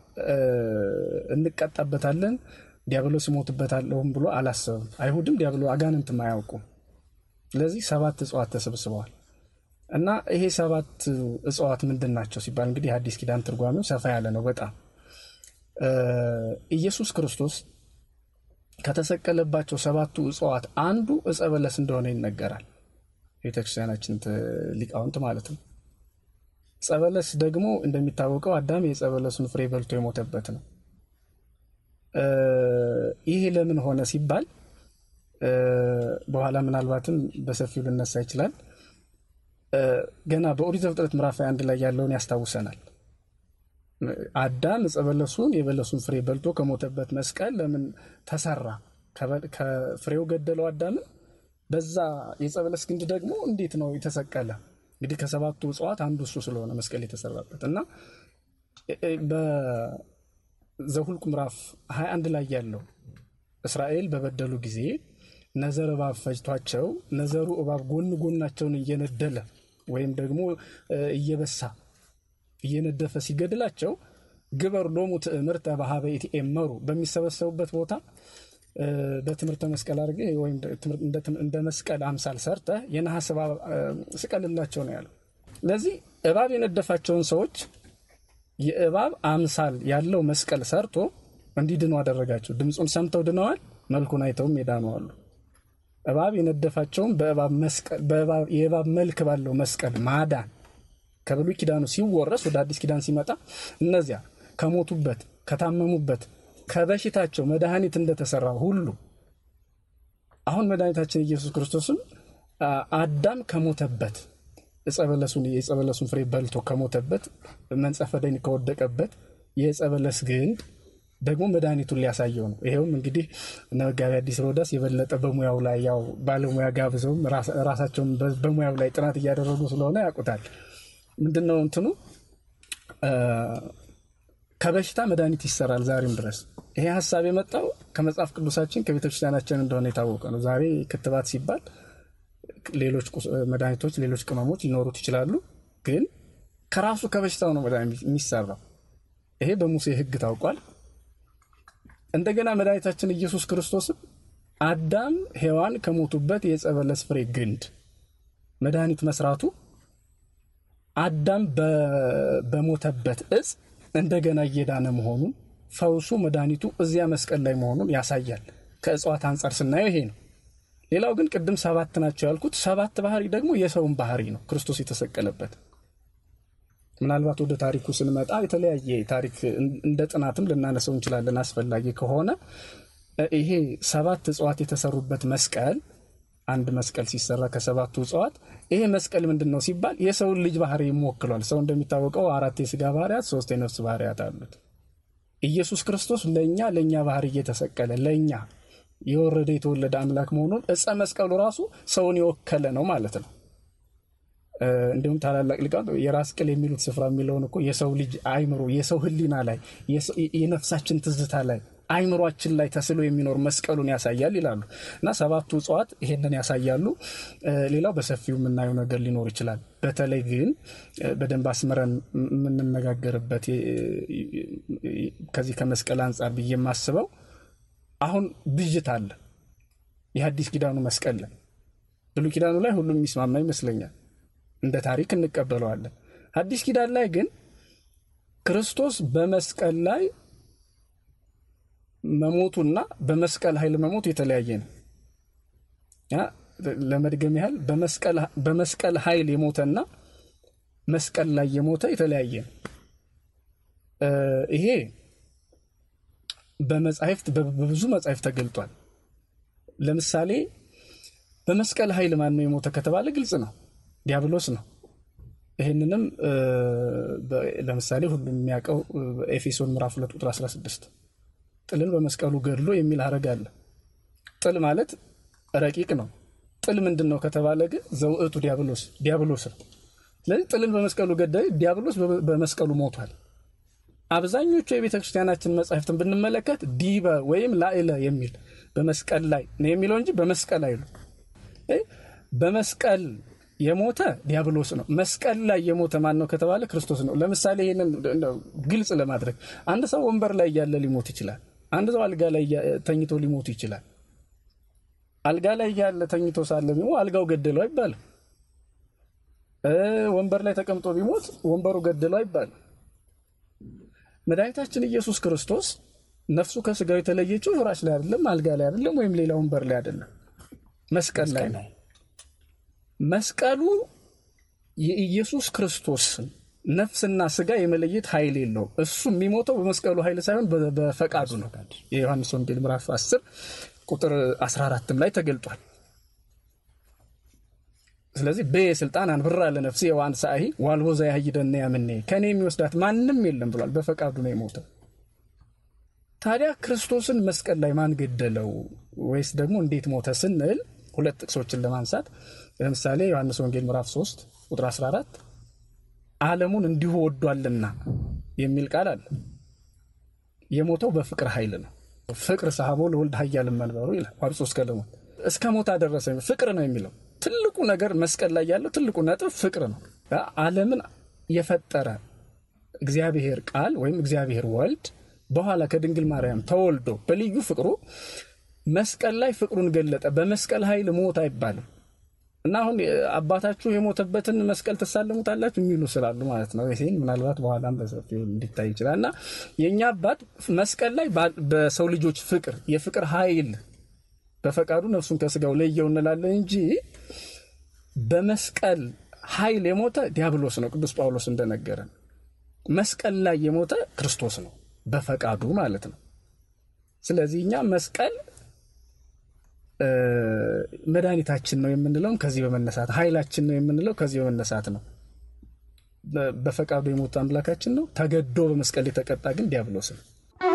እንቀጣበታለን ዲያብሎስ ይሞትበታለሁም ብሎ አላሰብም። አይሁድም ዲያብሎ አጋንንትም አያውቁም። ስለዚህ ሰባት እጽዋት ተሰብስበዋል እና ይሄ ሰባት እጽዋት ምንድን ናቸው ሲባል እንግዲህ የአዲስ ኪዳን ትርጓሜው ሰፋ ያለ ነው በጣም ኢየሱስ ክርስቶስ ከተሰቀለባቸው ሰባቱ እጽዋት አንዱ እጸ በለስ እንደሆነ ይነገራል። ቤተክርስቲያናችን ሊቃውንት ማለት ነው። እጸ በለስ ደግሞ እንደሚታወቀው አዳም የእጸ በለሱን ፍሬ በልቶ የሞተበት ነው። ይሄ ለምን ሆነ ሲባል በኋላ ምናልባትም በሰፊው ልነሳ ይችላል። ገና በኦሪት ዘፍጥረት ምዕራፍ አንድ ላይ ያለውን ያስታውሰናል። አዳም ዕፀ በለሱን የበለሱን ፍሬ በልቶ ከሞተበት መስቀል ለምን ተሰራ? ከፍሬው ገደለው አዳምን። በዛ የዕፀ በለስ ግንድ ደግሞ እንዴት ነው የተሰቀለ? እንግዲህ ከሰባቱ እጽዋት አንዱ እሱ ስለሆነ መስቀል የተሰራበት እና በዘሁልቁ ምዕራፍ 21 ላይ ያለው እስራኤል በበደሉ ጊዜ ነዘር እባብ ፈጅቷቸው ነዘሩ እባብ ጎን ጎናቸውን እየነደለ ወይም ደግሞ እየበሳ እየነደፈ ሲገድላቸው ግበር ሎሙ ትእምርተ በሀበ ኢትኤመሩ በሚሰበሰቡበት ቦታ በትምህርተ መስቀል አድርገ ወይም እንደ መስቀል አምሳል ሰርተ የነሐስ እባብ ስቀልላቸው ነው ያለው። ለዚህ እባብ የነደፋቸውን ሰዎች የእባብ አምሳል ያለው መስቀል ሰርቶ እንዲድኑ አደረጋቸው። ድምፁን ሰምተው ድነዋል፣ መልኩን አይተውም የዳኑ አሉ። እባብ የነደፋቸውን የእባብ መልክ ባለው መስቀል ማዳን ከብሉይ ኪዳኑ ሲወረስ ወደ አዲስ ኪዳን ሲመጣ እነዚያ ከሞቱበት ከታመሙበት ከበሽታቸው መድኃኒት እንደተሰራ ሁሉ አሁን መድኃኒታችን ኢየሱስ ክርስቶስም አዳም ከሞተበት ዕፀበለሱን የዕፀበለሱን ፍሬ በልቶ ከሞተበት መንጸፈ ደይን ከወደቀበት የዕፀበለስ ግንድ ደግሞ መድኃኒቱን ሊያሳየው ነው። ይሄውም እንግዲህ እነ መጋቢ አዲስ ሮዳስ የበለጠ በሙያው ላይ ያው ባለሙያ ጋብዘውም ራሳቸውን በሙያው ላይ ጥናት እያደረጉ ስለሆነ ያውቁታል። ምንድን ነው እንትኑ ከበሽታ መድኃኒት ይሰራል ዛሬም ድረስ። ይሄ ሀሳብ የመጣው ከመጽሐፍ ቅዱሳችን ከቤተክርስቲያናችን እንደሆነ የታወቀ ነው። ዛሬ ክትባት ሲባል ሌሎች መድኃኒቶች፣ ሌሎች ቅመሞች ሊኖሩት ይችላሉ። ግን ከራሱ ከበሽታው ነው መድኃኒት የሚሰራው። ይሄ በሙሴ ሕግ ታውቋል። እንደገና መድኃኒታችን ኢየሱስ ክርስቶስም አዳም ሔዋን ከሞቱበት የዕፀ በለስ ፍሬ ግንድ መድኃኒት መስራቱ አዳም በሞተበት እጽ እንደገና እየዳነ መሆኑን ፈውሱ መድኃኒቱ እዚያ መስቀል ላይ መሆኑን ያሳያል። ከእጽዋት አንጻር ስናየው ይሄ ነው። ሌላው ግን ቅድም ሰባት ናቸው ያልኩት ሰባት ባህሪ ደግሞ የሰውን ባህሪ ነው ክርስቶስ የተሰቀለበት። ምናልባት ወደ ታሪኩ ስንመጣ የተለያየ ታሪክ እንደ ጥናትም ልናነሰው እንችላለን አስፈላጊ ከሆነ ይሄ ሰባት እጽዋት የተሰሩበት መስቀል አንድ መስቀል ሲሰራ ከሰባቱ እጽዋት ይሄ መስቀል ምንድን ነው ሲባል የሰውን ልጅ ባህሪ ይወክሏል። ሰው እንደሚታወቀው አራት የስጋ ባህሪያት፣ ሶስት የነፍስ ባህሪያት አሉት። ኢየሱስ ክርስቶስ ለእኛ ለእኛ ባህሪ እየተሰቀለ ለእኛ የወረደ የተወለደ አምላክ መሆኑን እፀ መስቀሉ ራሱ ሰውን የወከለ ነው ማለት ነው። እንዲሁም ታላላቅ ሊቃውንት የራስ ቅል የሚሉት ስፍራ የሚለውን እኮ የሰው ልጅ አይምሮ፣ የሰው ሕሊና ላይ የነፍሳችን ትዝታ ላይ አይምሯችን ላይ ተስሎ የሚኖር መስቀሉን ያሳያል ይላሉ እና ሰባቱ እጽዋት ይሄንን ያሳያሉ። ሌላው በሰፊው የምናየው ነገር ሊኖር ይችላል። በተለይ ግን በደንብ አስምረን የምንነጋገርበት ከዚህ ከመስቀል አንጻር ብዬ የማስበው አሁን ብዥት አለ የሐዲስ ኪዳኑ መስቀል ላይ ብሉይ ኪዳኑ ላይ ሁሉም የሚስማማ ይመስለኛል። እንደ ታሪክ እንቀበለዋለን። ሐዲስ ኪዳን ላይ ግን ክርስቶስ በመስቀል ላይ መሞቱና በመስቀል ኃይል መሞቱ የተለያየ ነው። ለመድገም ያህል በመስቀል ኃይል የሞተና መስቀል ላይ የሞተ የተለያየ ነው። ይሄ በመጻሕፍት በብዙ መጻሕፍት ተገልጧል። ለምሳሌ በመስቀል ኃይል ማን ነው የሞተ ከተባለ ግልጽ ነው፣ ዲያብሎስ ነው። ይህንንም ለምሳሌ ሁሉም የሚያውቀው ኤፌሶን ምዕራፍ 2 ቁጥር 16 ጥልን በመስቀሉ ገድሎ የሚል ሀረግ አለ። ጥል ማለት ረቂቅ ነው። ጥል ምንድን ነው ከተባለ ግን ዘውእቱ ዲያብሎስ ዲያብሎስ ነው። ስለዚህ ጥልን በመስቀሉ ገዳይ ዲያብሎስ በመስቀሉ ሞቷል። አብዛኞቹ የቤተ ክርስቲያናችን መጻሕፍትን ብንመለከት ዲበ ወይም ላዕለ የሚል በመስቀል ላይ ነው የሚለው እንጂ በመስቀል አይሉ። በመስቀል የሞተ ዲያብሎስ ነው። መስቀል ላይ የሞተ ማን ነው ከተባለ ክርስቶስ ነው። ለምሳሌ ይህንን ግልጽ ለማድረግ አንድ ሰው ወንበር ላይ እያለ ሊሞት ይችላል። አንድ ሰው አልጋ ላይ ተኝቶ ሊሞት ይችላል። አልጋ ላይ እያለ ተኝቶ ሳለ ቢሞት አልጋው ገደለው አይባልም። ወንበር ላይ ተቀምጦ ቢሞት ወንበሩ ገደለው አይባልም። መድኃኒታችን ኢየሱስ ክርስቶስ ነፍሱ ከስጋው የተለየችው ፍራሽ ላይ አይደለም፣ አልጋ ላይ አይደለም፣ ወይም ሌላ ወንበር ላይ አይደለም፣ መስቀል ላይ ነው። መስቀሉ የኢየሱስ ክርስቶስን ነፍስና ስጋ የመለየት ኃይል የለውም። እሱ የሚሞተው በመስቀሉ ኃይል ሳይሆን በፈቃዱ ነው። የዮሐንስ ወንጌል ምዕራፍ 10 ቁጥር 14 ላይ ተገልጧል። ስለዚህ በስልጣን አንብራ ለነፍሴ የዋን ሰአሂ ዋልቦ ዘያህይደነ ያምኔ ከእኔ የሚወስዳት ማንም የለም ብሏል። በፈቃዱ ነው የሞተው። ታዲያ ክርስቶስን መስቀል ላይ ማን ገደለው ወይስ ደግሞ እንዴት ሞተ ስንል ሁለት ጥቅሶችን ለማንሳት ለምሳሌ ዮሐንስ ወንጌል ምዕራፍ 3 ቁጥር 14 ዓለሙን እንዲሁ ወዷልና የሚል ቃል አለ። የሞተው በፍቅር ኃይል ነው። ፍቅር ሰሐቦ ለወልድ ኃያልን መንበሩ ይላል። ዋብጾ እስከ ለሞት እስከ ሞት አደረሰ። ፍቅር ነው የሚለው ትልቁ ነገር መስቀል ላይ ያለው ትልቁ ነጥብ ፍቅር ነው። ዓለምን የፈጠረ እግዚአብሔር ቃል ወይም እግዚአብሔር ወልድ በኋላ ከድንግል ማርያም ተወልዶ በልዩ ፍቅሩ መስቀል ላይ ፍቅሩን ገለጠ። በመስቀል ኃይል ሞት አይባልም እና አሁን አባታችሁ የሞተበትን መስቀል ትሳለሙታላችሁ የሚሉ ስላሉ ማለት ነው። ይህን ምናልባት በኋላም በሰፊው እንዲታይ ይችላል። እና የእኛ አባት መስቀል ላይ በሰው ልጆች ፍቅር የፍቅር ኃይል በፈቃዱ ነፍሱን ከስጋው ለየው እንላለን እንጂ በመስቀል ኃይል የሞተ ዲያብሎስ ነው። ቅዱስ ጳውሎስ እንደነገረን መስቀል ላይ የሞተ ክርስቶስ ነው፣ በፈቃዱ ማለት ነው። ስለዚህ እኛ መስቀል መድኃኒታችን ነው የምንለውም ከዚህ በመነሳት ኃይላችን ነው የምንለው ከዚህ በመነሳት ነው። በፈቃዱ የሞተ አምላካችን ነው። ተገዶ በመስቀል የተቀጣ ግን ዲያብሎስ ነው።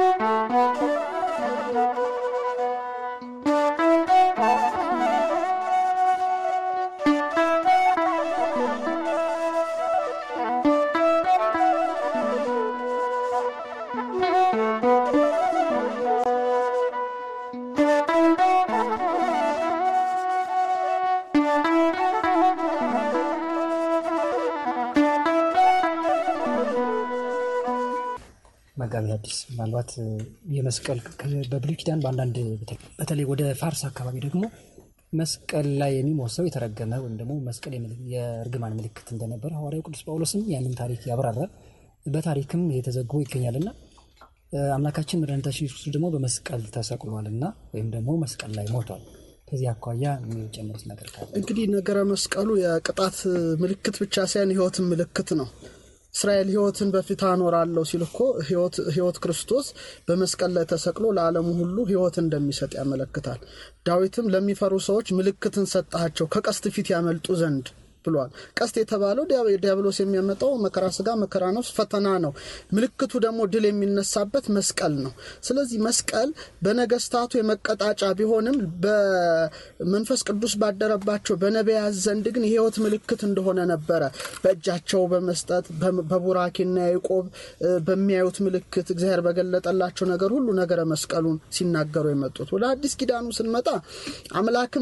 መጋቢ ሐዲስ ምናልባት የመስቀል በብሉይ ኪዳን በአንዳንድ በተለይ ወደ ፋርስ አካባቢ ደግሞ መስቀል ላይ የሚሞት ሰው የተረገመ ወይም ደግሞ መስቀል የእርግማን ምልክት እንደነበረ ሐዋርያው ቅዱስ ጳውሎስም ያንን ታሪክ ያብራራል። በታሪክም የተዘግቦ ይገኛልና አምላካችን መድኃኒታችን ኢየሱስ ደግሞ በመስቀል ተሰቅሏልና ወይም ደግሞ መስቀል ላይ ሞቷል። ከዚህ አኳያ የሚጨምሩት ነገር ካለ እንግዲህ ነገረ መስቀሉ የቅጣት ምልክት ብቻ ሳይሆን ሕይወትን ምልክት ነው። እስራኤል ሕይወትን በፊት አኖራለሁ ሲል እኮ ሕይወት ክርስቶስ በመስቀል ላይ ተሰቅሎ ለዓለሙ ሁሉ ሕይወት እንደሚሰጥ ያመለክታል። ዳዊትም ለሚፈሩ ሰዎች ምልክትን ሰጣቸው ከቀስት ፊት ያመልጡ ዘንድ ብሏል። ቀስት የተባለው ዲያብሎስ የሚያመጣው መከራ ስጋ፣ መከራ ነፍስ፣ ፈተና ነው። ምልክቱ ደግሞ ድል የሚነሳበት መስቀል ነው። ስለዚህ መስቀል በነገስታቱ የመቀጣጫ ቢሆንም በመንፈስ ቅዱስ ባደረባቸው በነቢያት ዘንድ ግን የሕይወት ምልክት እንደሆነ ነበረ። በእጃቸው በመስጠት በቡራኬና ያዕቆብ በሚያዩት ምልክት እግዚአብሔር በገለጠላቸው ነገር ሁሉ ነገረ መስቀሉን ሲናገሩ የመጡት ወደ አዲስ ኪዳኑ ስንመጣ አምላክም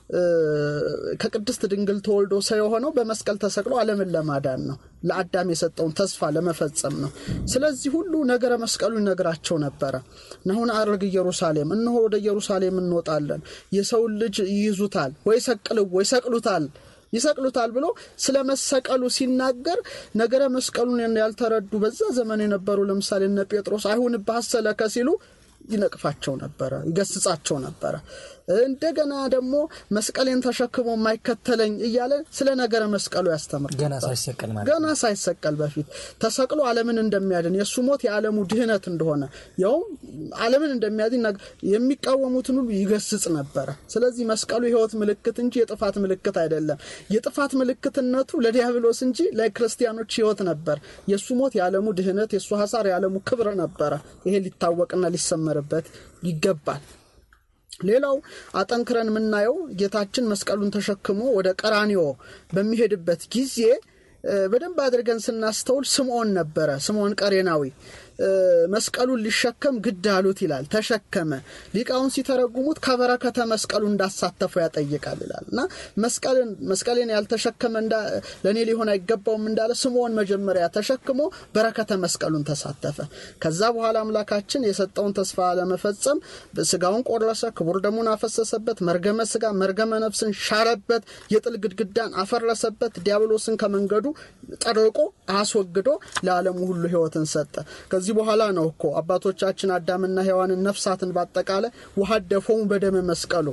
ከቅድስት ድንግል ተወልዶ ሰው የሆነው በመስቀል ተሰቅሎ ዓለምን ለማዳን ነው። ለአዳም የሰጠውን ተስፋ ለመፈጸም ነው። ስለዚህ ሁሉ ነገረ መስቀሉ ይነግራቸው ነበረ። ናሁን አርግ ኢየሩሳሌም፣ እነሆ ወደ ኢየሩሳሌም እንወጣለን፣ የሰውን ልጅ ይይዙታል፣ ወይ ሰቅልው ወይ ሰቅሉታል ይሰቅሉታል ብሎ ስለ መሰቀሉ ሲናገር ነገረ መስቀሉን ያልተረዱ በዛ ዘመን የነበሩ ለምሳሌ እነ ጴጥሮስ አይሁንብህ አሰለከ ሲሉ ይነቅፋቸው ነበረ፣ ይገስጻቸው ነበረ። እንደገና ደግሞ መስቀሌን ተሸክሞ የማይከተለኝ እያለ ስለ ነገረ መስቀሉ ያስተምር ገና ሳይሰቀል ማለት ገና ሳይሰቀል በፊት ተሰቅሎ ዓለምን እንደሚያድን የእሱ ሞት የዓለሙ ድህነት እንደሆነ ያውም ዓለምን እንደሚያድን የሚቃወሙትን ሁሉ ይገስጽ ነበረ። ስለዚህ መስቀሉ የሕይወት ምልክት እንጂ የጥፋት ምልክት አይደለም። የጥፋት ምልክትነቱ ለዲያብሎስ እንጂ ለክርስቲያኖች ሕይወት ነበር። የእሱ ሞት የዓለሙ ድህነት፣ የእሱ ሐሳር የዓለሙ ክብር ነበረ። ይሄ ሊታወቅና ሊሰመርበት ይገባል። ሌላው አጠንክረን የምናየው ጌታችን መስቀሉን ተሸክሞ ወደ ቀራኒዮ በሚሄድበት ጊዜ በደንብ አድርገን ስናስተውል ስምዖን ነበረ። ስምዖን ቀሬናዊ መስቀሉን ሊሸከም ግድ አሉት ይላል። ተሸከመ። ሊቃውን ሲተረጉሙት ከበረከተ መስቀሉ እንዳሳተፈው ያጠይቃል ይላል እና መስቀሌን ያልተሸከመ ለእኔ ሊሆን አይገባውም እንዳለ ስምዖን መጀመሪያ ተሸክሞ በረከተ መስቀሉን ተሳተፈ። ከዛ በኋላ አምላካችን የሰጠውን ተስፋ ለመፈጸም ስጋውን ቆረሰ፣ ክቡር ደሙን አፈሰሰበት፣ መርገመ ስጋ መርገመ ነፍስን ሻረበት፣ የጥል ግድግዳን አፈረሰበት፣ ዲያብሎስን ከመንገዱ ጠርቆ አስወግዶ ለዓለሙ ሁሉ ሕይወትን ሰጠ። ከዚህ በኋላ ነው እኮ አባቶቻችን አዳምና ሔዋንን ነፍሳትን ባጠቃላይ ወሀደፎሙ በደመ መስቀሉ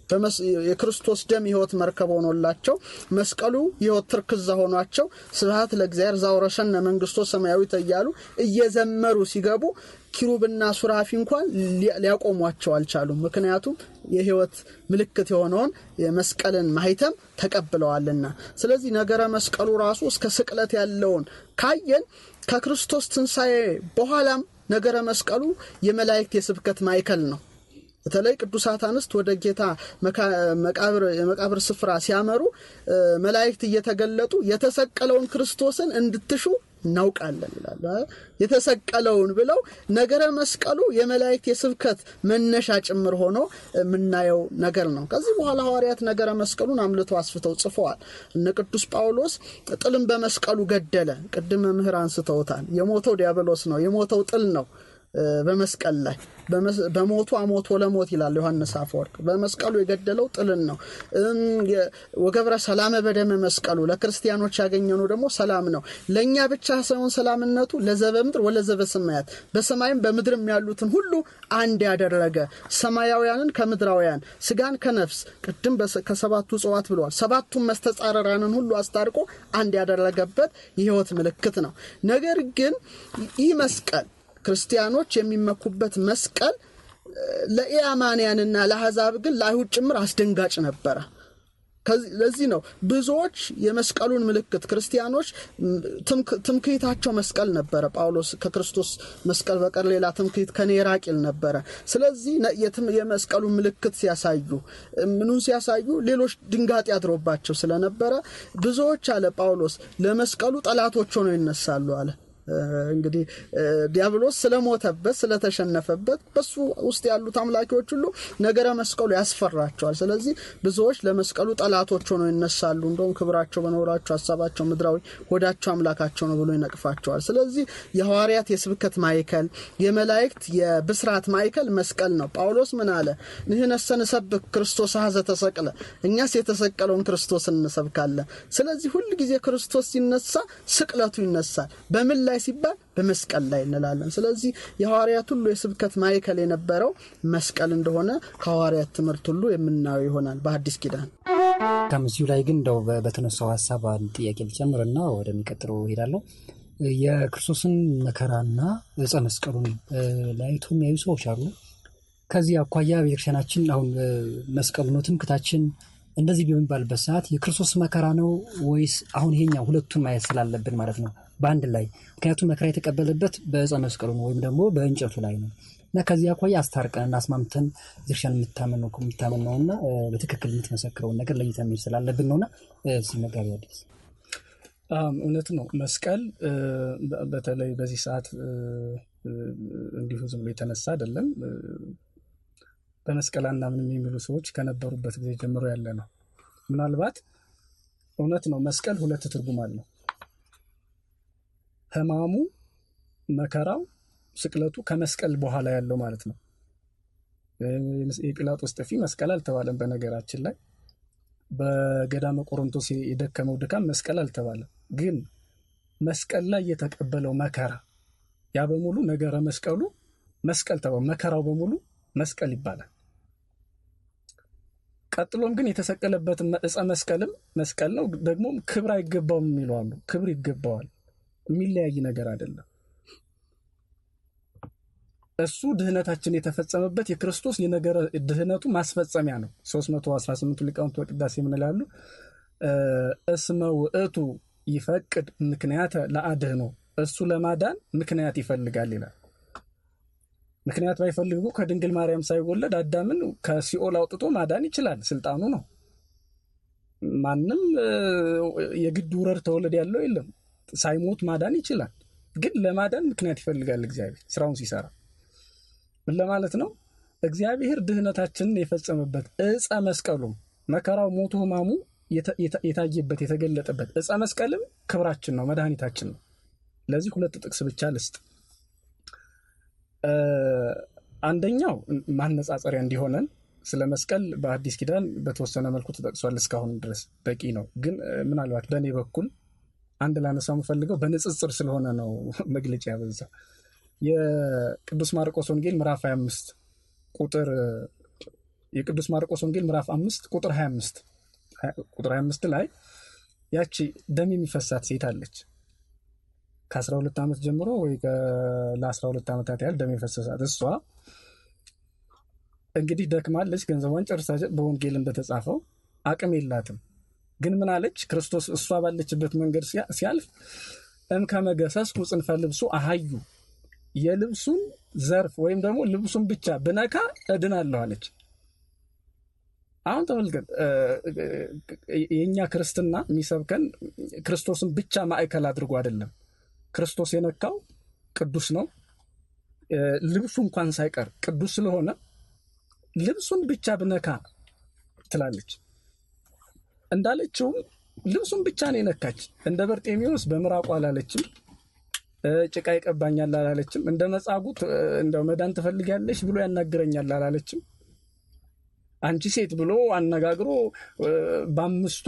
የክርስቶስ ደም የሕይወት መርከብ ሆኖላቸው መስቀሉ የሕይወት ትርክዛ ሆኗቸው ስብሐት ለእግዚአብሔር ዛውረሰነ መንግስቶ ሰማያዊት እያሉ እየዘመሩ ሲገቡ ኪሩብና ሱራፊ እንኳን ሊያቆሟቸው አልቻሉም። ምክንያቱም የሕይወት ምልክት የሆነውን የመስቀልን ማህተም ተቀብለዋልና። ስለዚህ ነገረ መስቀሉ ራሱ እስከ ስቅለት ያለውን ካየን ከክርስቶስ ትንሣኤ በኋላም ነገረ መስቀሉ የመላእክት የስብከት ማዕከል ነው። በተለይ ቅዱሳት አንስት ወደ ጌታ የመቃብር ስፍራ ሲያመሩ መላእክት እየተገለጡ የተሰቀለውን ክርስቶስን እንድትሹ እናውቃለን ይላሉ። የተሰቀለውን ብለው ነገረ መስቀሉ የመላእክት የስብከት መነሻ ጭምር ሆኖ የምናየው ነገር ነው። ከዚህ በኋላ ሐዋርያት ነገረ መስቀሉን አምልተው አስፍተው ጽፈዋል። እነ ቅዱስ ጳውሎስ ጥልን በመስቀሉ ገደለ። ቅድም መምህር አንስተውታል። የሞተው ዲያብሎስ ነው። የሞተው ጥል ነው በመስቀል ላይ በሞቱ አሞቶ ለሞት ይላል ዮሐንስ አፈወርቅ። በመስቀሉ የገደለው ጥልን ነው። ወገብረ ሰላመ በደመ መስቀሉ ለክርስቲያኖች ያገኘነው ደግሞ ሰላም ነው። ለእኛ ብቻ ሳይሆን ሰላምነቱ ለዘበ ምድር ወለዘበ ሰማያት በሰማይም በምድርም ያሉትን ሁሉ አንድ ያደረገ ሰማያውያንን ከምድራውያን ስጋን ከነፍስ ቅድም ከሰባቱ እጽዋት ብለዋል። ሰባቱን መስተጻረራንን ሁሉ አስታርቆ አንድ ያደረገበት የሕይወት ምልክት ነው። ነገር ግን ይህ መስቀል ክርስቲያኖች የሚመኩበት መስቀል ለኢአማንያንና ለአሕዛብ ግን ለአይሁድ ጭምር አስደንጋጭ ነበረ። ለዚህ ነው ብዙዎች የመስቀሉን ምልክት ክርስቲያኖች ትምክህታቸው መስቀል ነበረ። ጳውሎስ ከክርስቶስ መስቀል በቀር ሌላ ትምክህት ከኔ ራቅ ይል ነበረ። ስለዚህ የመስቀሉን ምልክት ሲያሳዩ ምኑን ሲያሳዩ ሌሎች ድንጋጤ አድሮባቸው ስለነበረ ብዙዎች አለ ጳውሎስ ለመስቀሉ ጠላቶች ሆነው ይነሳሉ አለ። እንግዲህ ዲያብሎስ ስለሞተበት ስለተሸነፈበት በሱ ውስጥ ያሉት አምላኪዎች ሁሉ ነገረ መስቀሉ ያስፈራቸዋል። ስለዚህ ብዙዎች ለመስቀሉ ጠላቶች ሆነው ይነሳሉ። እንደውም ክብራቸው በኖራቸው ሀሳባቸው ምድራዊ ሆዳቸው አምላካቸው ነው ብሎ ይነቅፋቸዋል። ስለዚህ የሐዋርያት የስብከት ማዕከል፣ የመላእክት የብስራት ማዕከል መስቀል ነው። ጳውሎስ ምን አለ? ንሕነሰ ንሰብክ ክርስቶስ ሀዘ ተሰቅለ፣ እኛስ የተሰቀለውን ክርስቶስን እንሰብካለን። ስለዚህ ሁል ጊዜ ክርስቶስ ሲነሳ ስቅለቱ ይነሳል። በምን ላይ ሲባል በመስቀል ላይ እንላለን። ስለዚህ የሐዋርያት ሁሉ የስብከት ማዕከል የነበረው መስቀል እንደሆነ ከሐዋርያት ትምህርት ሁሉ የምናየው ይሆናል በአዲስ ኪዳን። ከምዚሁ ላይ ግን እንደው በተነሳው ሀሳብ አንድ ጥያቄ ልጨምርና ወደሚቀጥለው እሄዳለሁ። የክርስቶስን መከራና ዕፀ መስቀሉን ለያይቶ የሚያዩ ሰዎች አሉ። ከዚህ አኳያ ቤተክርስቲያናችን አሁን መስቀሉ ነው ትምክታችን እንደዚህ በሚባልበት ሰዓት የክርስቶስ መከራ ነው ወይስ አሁን ይሄኛው ሁለቱን ማየት ስላለብን ማለት ነው በአንድ ላይ ምክንያቱም መከራ የተቀበለበት በዕፀ መስቀሉ ነው ወይም ደግሞ በእንጨቱ ላይ ነው እና ከዚህ አኳያ አስታርቀን እና አስማምተን ቤተክርስቲያን የምታመን ነውና በትክክል የምትመሰክረውን ነገር ለይተን መሄድ ስላለብን ነውና መጋቢ አዲስ እውነት ነው። መስቀል በተለይ በዚህ ሰዓት እንዲሁ ዝም ብሎ የተነሳ አይደለም። በመስቀል አናምንም የሚሉ ሰዎች ከነበሩበት ጊዜ ጀምሮ ያለ ነው። ምናልባት እውነት ነው፣ መስቀል ሁለት ትርጉም አለው። ሕማሙ፣ መከራው፣ ስቅለቱ ከመስቀል በኋላ ያለው ማለት ነው። የጲላጦስ ጥፊ መስቀል አልተባለም። በነገራችን ላይ በገዳመ ቆሮንቶስ የደከመው ድካም መስቀል አልተባለም። ግን መስቀል ላይ የተቀበለው መከራ ያ በሙሉ ነገረ መስቀሉ መስቀል ተባለ። መከራው በሙሉ መስቀል ይባላል። ቀጥሎም ግን የተሰቀለበትን ዕፀ መስቀልም መስቀል ነው። ደግሞም ክብር አይገባውም የሚሉ አሉ። ክብር ይገባዋል። የሚለያይ ነገር አይደለም። እሱ ድህነታችን የተፈጸመበት የክርስቶስ የነገረ ድህነቱ ማስፈጸሚያ ነው። 318 ሊቃውንት በቅዳሴ የምንላሉ እስመ ውእቱ ይፈቅድ ምክንያተ ለአድህኖ እሱ ለማዳን ምክንያት ይፈልጋል ይላል። ምክንያት ባይፈልግ ከድንግል ማርያም ሳይወለድ አዳምን ከሲኦል አውጥቶ ማዳን ይችላል። ስልጣኑ ነው። ማንም የግድ ውረድ ተወለድ ያለው የለም። ሳይሞት ማዳን ይችላል። ግን ለማዳን ምክንያት ይፈልጋል እግዚአብሔር ስራውን ሲሰራ ምን ለማለት ነው? እግዚአብሔር ድህነታችንን የፈጸመበት ዕፀ መስቀሉም መከራው፣ ሞቱ፣ ሕማሙ የታየበት የተገለጠበት ዕፀ መስቀልም ክብራችን ነው፣ መድኃኒታችን ነው። ለዚህ ሁለት ጥቅስ ብቻ ልስጥ። አንደኛው ማነጻጸሪያ እንዲሆነን ስለ መስቀል በአዲስ ኪዳን በተወሰነ መልኩ ተጠቅሷል። እስካሁን ድረስ በቂ ነው። ግን ምናልባት በእኔ በኩል አንድ ላነሳው የምፈልገው በንጽጽር ስለሆነ ነው መግለጫ ያበዛ የቅዱስ ማርቆስ ወንጌል ምዕራፍ 25 ቁጥር የቅዱስ ማርቆስ ወንጌል ምዕራፍ 5 ቁጥር 25 ቁጥር 25 ላይ ያቺ ደም የሚፈሳት ሴት አለች። ከ12 ዓመት ጀምሮ ወይ ለ12 ዓመታት ያህል ደም የፈሰሳት እሷ እንግዲህ ደክማለች፣ ገንዘቧን ጨርሳ በወንጌል እንደተጻፈው አቅም የላትም። ግን ምን አለች? ክርስቶስ እሷ ባለችበት መንገድ ሲያልፍ እምከመገሰስኩ ጽንፈ ልብሱ አሃዩ የልብሱን ዘርፍ ወይም ደግሞ ልብሱን ብቻ ብነካ እድናለሁ አለች። አሁን ተመልከት፣ የእኛ ክርስትና የሚሰብከን ክርስቶስን ብቻ ማዕከል አድርጎ አይደለም። ክርስቶስ የነካው ቅዱስ ነው። ልብሱ እንኳን ሳይቀር ቅዱስ ስለሆነ ልብሱን ብቻ ብነካ ትላለች። እንዳለችውም ልብሱን ብቻ ነው የነካች። እንደ በርጤሚዎስ በምራቁ አላለችም። ጭቃ ይቀባኛል አላለችም። እንደ መጻጉዕ እንደው መዳን ትፈልጊያለሽ ብሎ ያናግረኛል አላለችም። አንቺ ሴት ብሎ አነጋግሮ በአምስቱ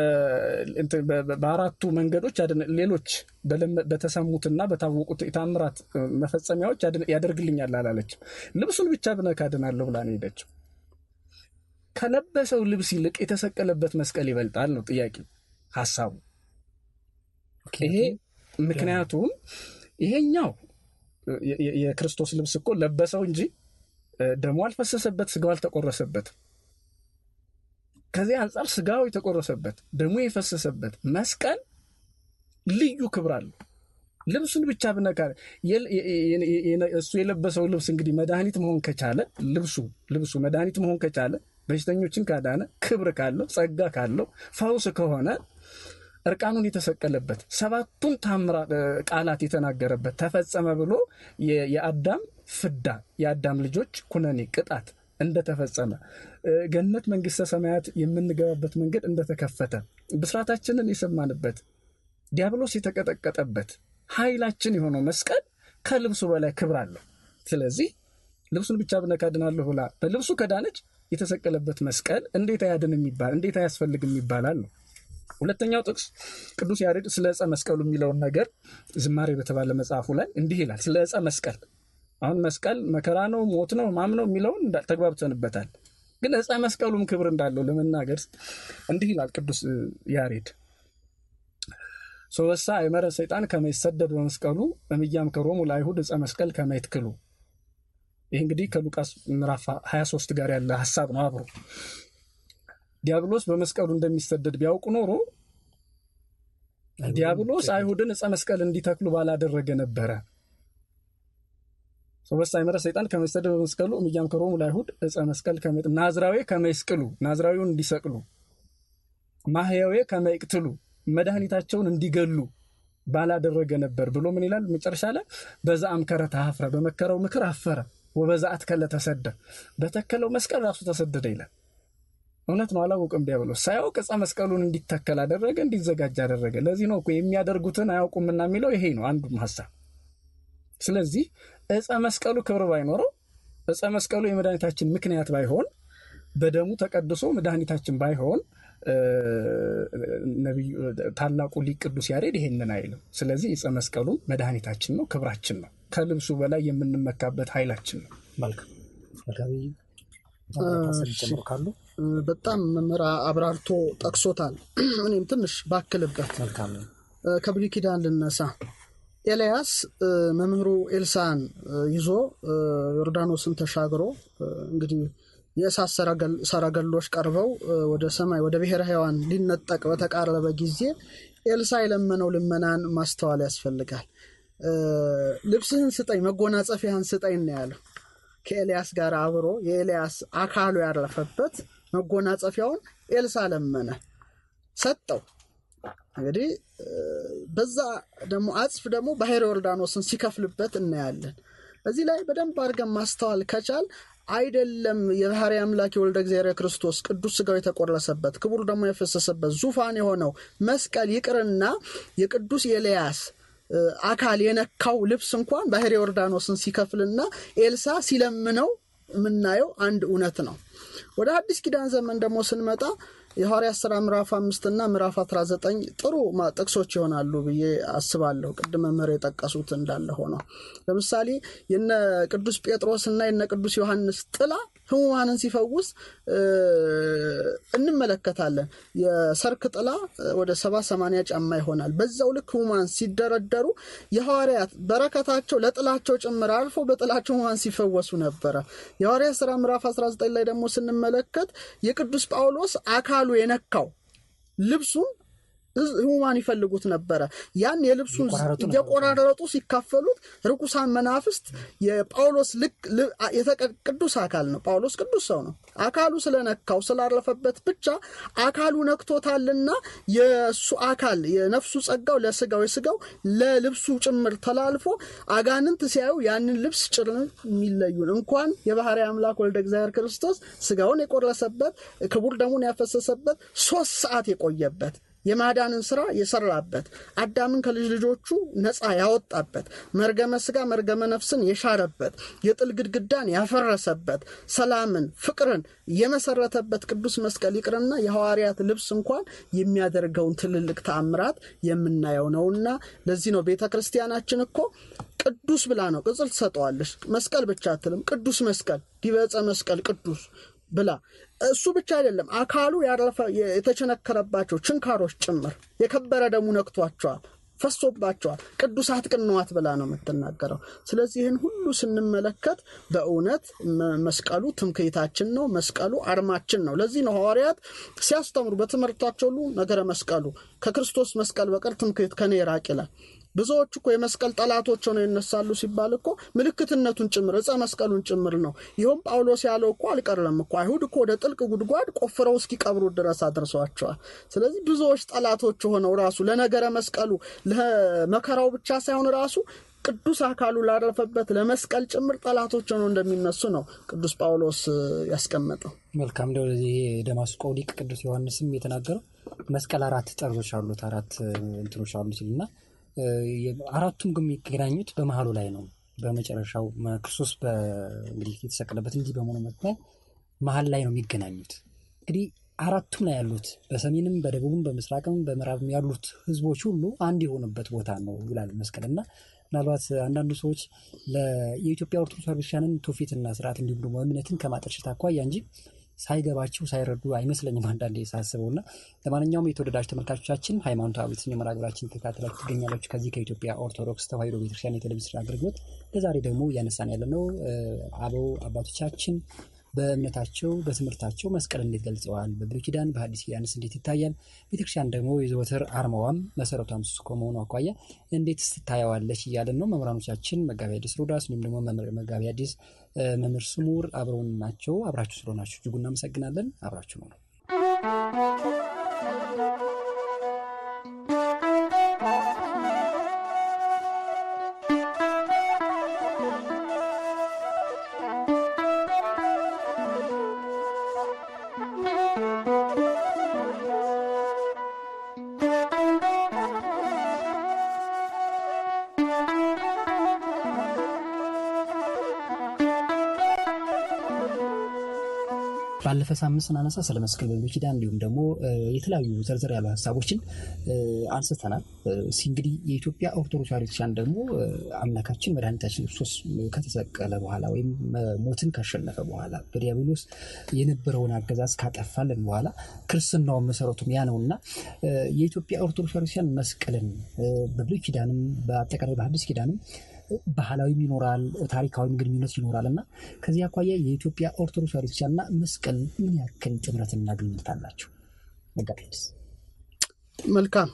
በአራቱ መንገዶች ሌሎች በተሰሙትና በታወቁት የታምራት መፈጸሚያዎች ያደርግልኛል አላለችም። ልብሱን ብቻ ብነካ ድናለሁ ብላ ነው ሄደችው። ከለበሰው ልብስ ይልቅ የተሰቀለበት መስቀል ይበልጣል ነው ጥያቄ ሀሳቡ ይሄ ምክንያቱም ይሄኛው የክርስቶስ ልብስ እኮ ለበሰው እንጂ ደሞ አልፈሰሰበት፣ ስጋው አልተቆረሰበት። ከዚህ አንጻር ስጋው የተቆረሰበት ደሞ የፈሰሰበት መስቀል ልዩ ክብር አለው። ልብሱን ብቻ ብነካ እሱ የለበሰው ልብስ እንግዲህ መድኃኒት መሆን ከቻለ ልብሱ ልብሱ መድኃኒት መሆን ከቻለ በሽተኞችን ካዳነ ክብር ካለው ጸጋ ካለው ፈውስ ከሆነ እርቃኑን የተሰቀለበት ሰባቱን ታምራ ቃላት የተናገረበት ተፈጸመ ብሎ የአዳም ፍዳ የአዳም ልጆች ኩነኔ ቅጣት እንደተፈጸመ ገነት መንግስተ ሰማያት የምንገባበት መንገድ እንደተከፈተ ብስራታችንን የሰማንበት ዲያብሎስ የተቀጠቀጠበት ኃይላችን የሆነው መስቀል ከልብሱ በላይ ክብር አለው። ስለዚህ ልብሱን ብቻ ብነካ ድናለሁ ብላ በልብሱ ከዳነች የተሰቀለበት መስቀል እንዴት አያድን የሚባል እንዴት አያስፈልግም ይባላል ነው። ሁለተኛው ጥቅስ ቅዱስ ያሬድ ስለ ዕፀ መስቀሉ የሚለውን ነገር ዝማሬ በተባለ መጽሐፉ ላይ እንዲህ ይላል። ስለ ዕፀ መስቀል አሁን መስቀል መከራ ነው፣ ሞት ነው፣ ማም ነው የሚለውን ተግባብተንበታል። ግን ዕፀ መስቀሉም ክብር እንዳለው ለመናገር እንዲህ ይላል ቅዱስ ያሬድ ሶበሳ አይመረ ሰይጣን ከመይሰደድ በመስቀሉ እምያምከሮሙ ለአይሁድ ዕፀ መስቀል ከመይትክሉ። ይህ እንግዲህ ከሉቃስ ምዕራፍ 23 ጋር ያለ ሀሳብ ነው አብሮ ዲያብሎስ በመስቀሉ እንደሚሰደድ ቢያውቁ ኖሮ ዲያብሎስ አይሁድን ዕፀ መስቀል እንዲተክሉ ባላደረገ ነበረ። ሶበሳ አይመረ ሰይጣን ከመይሰደድ በመስቀሉ እምያምከሮሙ ለአይሁድ ዕፀ መስቀል ናዝራዌ ከመይስቅሉ ናዝራዊውን እንዲሰቅሉ ማህያዌ ከመይቅትሉ መድኃኒታቸውን እንዲገሉ ባላደረገ ነበር ብሎ ምን ይላል መጨረሻ ላይ በዛ አምከረ ተሀፍረ በመከረው ምክር አፈረ ወበዛት ከለ ተሰደ በተከለው መስቀል ራሱ ተሰደደ ይላል። እውነት ነው። አላወቅም ዲያብሎስ ሳያውቅ ዕፀ መስቀሉን እንዲተከል አደረገ፣ እንዲዘጋጅ አደረገ። ለዚህ ነው እኮ የሚያደርጉትን አያውቁምና የሚለው ይሄ ነው አንዱም ሀሳብ። ስለዚህ ዕፀ መስቀሉ ክብር ባይኖረው ዕፀ መስቀሉ የመድኃኒታችን ምክንያት ባይሆን በደሙ ተቀድሶ መድኃኒታችን ባይሆን ነቢዩ ታላቁ ሊቅ ቅዱስ ያሬድ ይሄንን አይልም። ስለዚህ ዕፀ መስቀሉ መድኃኒታችን ነው፣ ክብራችን ነው፣ ከልብሱ በላይ የምንመካበት ኃይላችን ነው። መልካም መጋቢ ጨምሮ ካሉ በጣም መምህር አብራርቶ ጠቅሶታል። እኔም ትንሽ ባክልበት መልካም ከብሉይ ኪዳን ልነሳ። ኤልያስ መምህሩ ኤልሳን ይዞ ዮርዳኖስን ተሻግሮ እንግዲህ የእሳት ሰረገሎች ቀርበው ወደ ሰማይ ወደ ብሔረ ሕያዋን ሊነጠቅ በተቃረበ ጊዜ ኤልሳ የለመነው ልመናን ማስተዋል ያስፈልጋል። ልብስህን ስጠኝ፣ መጎናጸፊያህን ስጠኝ ነው ያለው። ከኤልያስ ጋር አብሮ የኤልያስ አካሉ ያረፈበት መጎናጸፊያውን ኤልሳ ለመነ፣ ሰጠው። እንግዲህ በዛ ደግሞ አጽፍ ደግሞ ባሕረ ዮርዳኖስን ሲከፍልበት እናያለን። እዚህ ላይ በደንብ አድርገን ማስተዋል ከቻል አይደለም የባህሪ አምላክ የወልደ እግዚአብሔር ክርስቶስ ቅዱስ ሥጋው የተቆረሰበት ክቡር ደግሞ የፈሰሰበት ዙፋን የሆነው መስቀል ይቅርና የቅዱስ ኤልያስ አካል የነካው ልብስ እንኳን ባሕረ ዮርዳኖስን ሲከፍልና ኤልሳ ሲለምነው የምናየው አንድ እውነት ነው። ወደ አዲስ ኪዳን ዘመን ደግሞ ስንመጣ የሐዋርያት ሥራ ምዕራፍ አምስትና ምዕራፍ 19 ጥሩ ጥቅሶች ይሆናሉ ብዬ አስባለሁ። ቅድመ መምህር የጠቀሱት እንዳለ ሆነው ለምሳሌ የነ ቅዱስ ጴጥሮስና የነ ቅዱስ ዮሐንስ ጥላ ሕሙማንን ሲፈውስ እንመለከታለን። የሰርክ ጥላ ወደ ሰባ ሰማንያ ጫማ ይሆናል። በዛው ልክ ሕሙማን ሲደረደሩ የሐዋርያት በረከታቸው ለጥላቸው ጭምር አልፎ በጥላቸው ሕሙማን ሲፈወሱ ነበረ። የሐዋርያት ሥራ ምዕራፍ 19 ላይ ደግሞ ስንመለከት የቅዱስ ጳውሎስ አካሉ የነካው ልብሱን ሕሙማን ይፈልጉት ነበረ። ያን የልብሱን እየቆራረጡ ሲካፈሉት ርኩሳን መናፍስት የጳውሎስ ልክ ቅዱስ አካል ነው። ጳውሎስ ቅዱስ ሰው ነው። አካሉ ስለነካው ስላረፈበት ብቻ አካሉ ነክቶታልና የእሱ አካል የነፍሱ ጸጋው ለስጋው የስጋው ለልብሱ ጭምር ተላልፎ አጋንንት ሲያዩ ያንን ልብስ ጭር የሚለዩን እንኳን የባህሪ አምላክ ወልደ እግዚአብሔር ክርስቶስ ስጋውን የቆረሰበት ክቡር ደሙን ያፈሰሰበት ሶስት ሰዓት የቆየበት የማዳንን ስራ የሰራበት አዳምን ከልጅ ልጆቹ ነፃ ያወጣበት መርገመ ስጋ መርገመ ነፍስን የሻረበት የጥል ግድግዳን ያፈረሰበት ሰላምን ፍቅርን የመሰረተበት ቅዱስ መስቀል ይቅርና የሐዋርያት ልብስ እንኳን የሚያደርገውን ትልልቅ ተአምራት የምናየው ነውና ለዚህ ነው ቤተ ክርስቲያናችን እኮ ቅዱስ ብላ ነው ቅጽል ትሰጠዋለች። መስቀል ብቻ አትልም። ቅዱስ መስቀል ዲበፀ መስቀል ቅዱስ ብላ እሱ ብቻ አይደለም፣ አካሉ ያረፈ የተቸነከረባቸው ችንካሮች ጭምር የከበረ ደሙ ነክቷቸዋል፣ ፈሶባቸዋል። ቅዱሳት ቅንዋት ብላ ነው የምትናገረው። ስለዚህ ይህን ሁሉ ስንመለከት በእውነት መስቀሉ ትምክህታችን ነው። መስቀሉ አርማችን ነው። ለዚህ ነው ሐዋርያት ሲያስተምሩ በትምህርታቸው ሁሉ ነገረ መስቀሉ ከክርስቶስ መስቀል በቀር ትምክህት ከኔ ይራቅ ይላል። ብዙዎች እኮ የመስቀል ጠላቶች ሆነው ይነሳሉ ሲባል እኮ ምልክትነቱን ጭምር ዕፀ መስቀሉን ጭምር ነው። ይኸውም ጳውሎስ ያለው እኮ አልቀረም እኮ አይሁድ እኮ ወደ ጥልቅ ጉድጓድ ቆፍረው እስኪቀብሩ ድረስ አድርሰዋቸዋል። ስለዚህ ብዙዎች ጠላቶች ሆነው ራሱ ለነገረ መስቀሉ ለመከራው ብቻ ሳይሆን ራሱ ቅዱስ አካሉ ላረፈበት ለመስቀል ጭምር ጠላቶች ሆነው እንደሚነሱ ነው ቅዱስ ጳውሎስ ያስቀመጠው። መልካም እንደ ወደዚህ የደማስቆ ሊቅ ቅዱስ ዮሐንስም የተናገረው መስቀል አራት ጠርዞች አሉት አራት እንትኖች አሉት እና አራቱም ግን የሚገናኙት በመሀሉ ላይ ነው። በመጨረሻው ክርስቶስ እንግዲህ የተሰቀለበት እንዲህ በመሆኑ ምክንያት መሀል ላይ ነው የሚገናኙት። እንግዲህ አራቱም ላይ ያሉት በሰሜንም፣ በደቡብም፣ በምስራቅም በምዕራብም ያሉት ህዝቦች ሁሉ አንድ የሆኑበት ቦታ ነው ይላል መስቀል እና ምናልባት አንዳንዱ ሰዎች የኢትዮጵያ ኦርቶዶክስ ቤተክርስቲያንን ትውፊትና ስርዓት እንዲሁም ደግሞ እምነትን ከማጠልሸት አኳያ እንጂ ሳይገባቸው ሳይረዱ አይመስለኝም አንዳንዴ ሳስበው እና ለማንኛውም የተወደዳችሁ ተመልካቾቻችን ሃይማኖታዊ የተሰኘ መርሃ ግብራችን ተከታትላችሁ ትገኛላችሁ ከዚህ ከኢትዮጵያ ኦርቶዶክስ ተዋሕዶ ቤተክርስቲያን የቴሌቪዥን አገልግሎት ለዛሬ ደግሞ እያነሳን ያለ ነው አበው አባቶቻችን በእምነታቸው በትምህርታቸው መስቀል እንዴት ገልጸዋል፣ በብሉይ ኪዳን በሐዲስ ኪዳንስ እንዴት ይታያል፣ ቤተክርስቲያን ደግሞ የዘወትር አርማዋም መሰረቷም እሱ ከመሆኑ አኳያ እንዴት ትታየዋለች እያለን ነው። መምህራኖቻችን መጋቢ አዲስ ሮዳስ እንዲሁም ደግሞ መጋቢ አዲስ መምህር ስሙር አብረውን ናቸው። አብራችሁ ስለሆናችሁ እጅጉ እናመሰግናለን። አብራችሁ ነው ነው ባለፈ ሳምንት ስናነሳ ስለ መስቀል በብሉይ ኪዳን እንዲሁም ደግሞ የተለያዩ ዘርዘር ያሉ ሀሳቦችን አንስተናል። እንግዲህ የኢትዮጵያ ኦርቶዶክስ ቤተክርስቲያን ደግሞ አምላካችን መድኃኒታችን ክርስቶስ ከተሰቀለ በኋላ ወይም ሞትን ካሸነፈ በኋላ በዲያብሎስ የነበረውን አገዛዝ ካጠፋልን በኋላ ክርስትናውን መሰረቱም ያ ነውና የኢትዮጵያ ኦርቶዶክስ ቤተክርስቲያን መስቀልን በብሉይ ኪዳንም በአጠቃላይ በሐዲስ ኪዳንም ባህላዊም ይኖራል፣ ታሪካዊም ግንኙነት ይኖራል እና ከዚህ አኳያ የኢትዮጵያ ኦርቶዶክስ ቤተክርስቲያንና መስቀል ምን ያክል ጥምረትና ግንኙነት አላቸው? መጋቢስ መልካም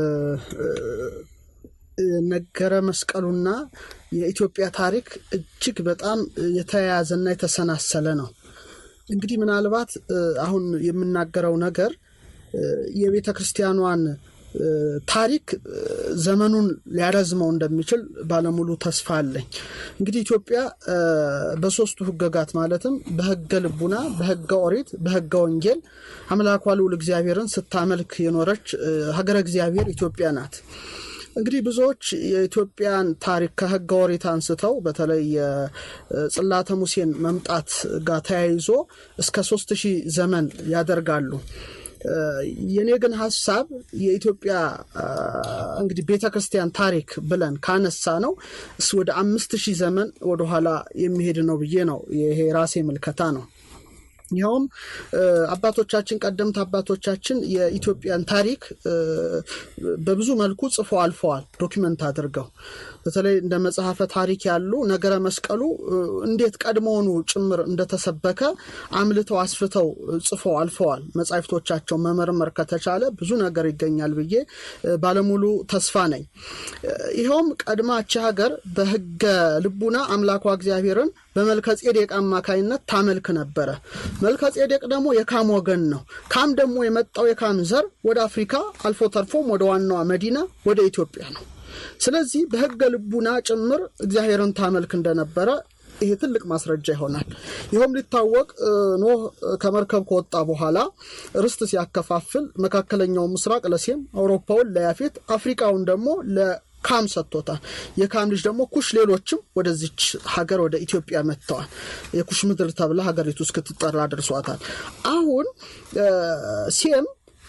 ነገረ መስቀሉና የኢትዮጵያ ታሪክ እጅግ በጣም የተያያዘና የተሰናሰለ ነው። እንግዲህ ምናልባት አሁን የምናገረው ነገር የቤተ ክርስቲያኗን ታሪክ ዘመኑን ሊያረዝመው እንደሚችል ባለሙሉ ተስፋ አለኝ። እንግዲህ ኢትዮጵያ በሶስቱ ሕገጋት ማለትም በሕገ ልቡና፣ በሕገ ኦሪት፣ በሕገ ወንጌል አምላኳ ልዑል እግዚአብሔርን ስታመልክ የኖረች ሀገረ እግዚአብሔር ኢትዮጵያ ናት። እንግዲህ ብዙዎች የኢትዮጵያን ታሪክ ከሕገ ኦሪት አንስተው በተለይ የጽላተ ሙሴን መምጣት ጋር ተያይዞ እስከ ሶስት ሺህ ዘመን ያደርጋሉ። የኔ ግን ሀሳብ የኢትዮጵያ እንግዲህ ቤተ ክርስቲያን ታሪክ ብለን ካነሳ ነው ወደ አምስት ሺህ ዘመን ወደኋላ የሚሄድ ነው ብዬ ነው። ይሄ ራሴ ምልከታ ነው። ይኸውም አባቶቻችን ቀደምት አባቶቻችን የኢትዮጵያን ታሪክ በብዙ መልኩ ጽፎ አልፈዋል፣ ዶኪመንት አድርገው በተለይ እንደ መጽሐፈ ታሪክ ያሉ ነገረ መስቀሉ እንዴት ቀድሞውኑ ጭምር እንደተሰበከ አምልተው አስፍተው ጽፎ አልፈዋል። መጻሕፍቶቻቸው መመርመር ከተቻለ ብዙ ነገር ይገኛል ብዬ ባለሙሉ ተስፋ ነኝ። ይኸውም ቀድማች ሀገር በሕገ ልቡና አምላኳ እግዚአብሔርን በመልከ ጼዴቅ አማካይነት ታመልክ ነበረ። መልከ ጼዴቅ ደግሞ የካም ወገን ነው። ካም ደግሞ የመጣው የካም ዘር ወደ አፍሪካ አልፎ ተርፎም ወደ ዋናዋ መዲና ወደ ኢትዮጵያ ነው። ስለዚህ በሕገ ልቡና ጭምር እግዚአብሔርን ታመልክ እንደነበረ ይሄ ትልቅ ማስረጃ ይሆናል። ይኸውም ሊታወቅ ኖህ ከመርከብ ከወጣ በኋላ ርስት ሲያከፋፍል መካከለኛው ምስራቅ ለሴም፣ አውሮፓውን ለያፌት፣ አፍሪካውን ደግሞ ካም ሰጥቶታል። የካም ልጅ ደግሞ ኩሽ፣ ሌሎችም ወደዚች ሀገር ወደ ኢትዮጵያ መጥተዋል። የኩሽ ምድር ተብላ ሀገሪቱ እስክትጠራ ደርሷታል። አሁን ሴም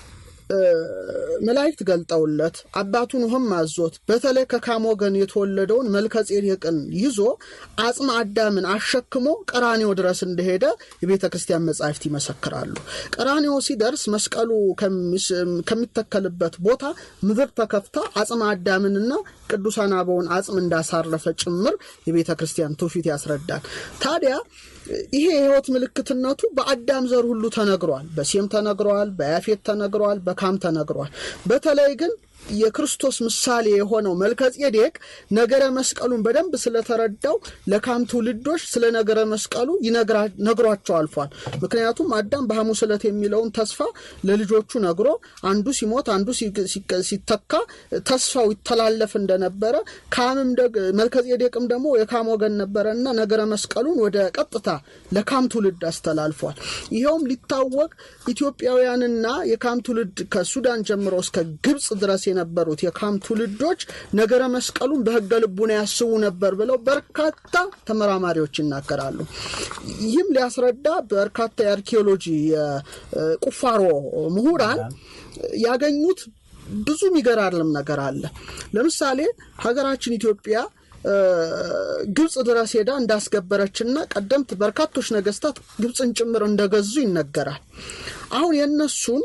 መላእክት ገልጠውለት አባቱን ውህም አዞት በተለይ ከካም ወገን የተወለደውን መልከ ጼዴቅን ይዞ አጽመ አዳምን አሸክሞ ቀራኔው ድረስ እንደሄደ የቤተ ክርስቲያን መጻሕፍት ይመሰክራሉ። ቀራኔው ሲደርስ መስቀሉ ከሚተከልበት ቦታ ምድር ተከፍታ አጽመ አዳምንና ቅዱሳን አበውን አጽም እንዳሳረፈ ጭምር የቤተ ክርስቲያን ትውፊት ያስረዳል። ታዲያ ይሄ የሕይወት ምልክትነቱ በአዳም ዘር ሁሉ ተነግሯል። በሴም ተነግሯል፣ በያፌት ተነግሯል፣ በካም ተነግሯል። በተለይ ግን የክርስቶስ ምሳሌ የሆነው መልከጼዴቅ ነገረ መስቀሉን በደንብ ስለተረዳው ለካም ትውልዶች ስለ ነገረ መስቀሉ ነግሯቸው አልፏል። ምክንያቱም አዳም በሐሙስ ዕለት የሚለውን ተስፋ ለልጆቹ ነግሮ አንዱ ሲሞት አንዱ ሲተካ ተስፋው ይተላለፍ እንደነበረ ካምም መልከጼዴቅም ደግሞ የካም ወገን ነበረ እና ነገረ መስቀሉን ወደ ቀጥታ ለካም ትውልድ አስተላልፏል። ይኸውም ሊታወቅ ኢትዮጵያውያንና የካም ትውልድ ከሱዳን ጀምሮ እስከ ግብፅ ድረስ የነበሩት የካም ትውልዶች ነገረ መስቀሉን በሕገ ልቡና ያስቡ ነበር ብለው በርካታ ተመራማሪዎች ይናገራሉ። ይህም ሊያስረዳ በርካታ የአርኪኦሎጂ የቁፋሮ ምሁራን ያገኙት ብዙ የሚገራርም ነገር አለ። ለምሳሌ ሀገራችን ኢትዮጵያ ግብፅ ድረስ ሄዳ እንዳስገበረችና ቀደምት በርካቶች ነገስታት ግብፅን ጭምር እንደገዙ ይነገራል። አሁን የእነሱን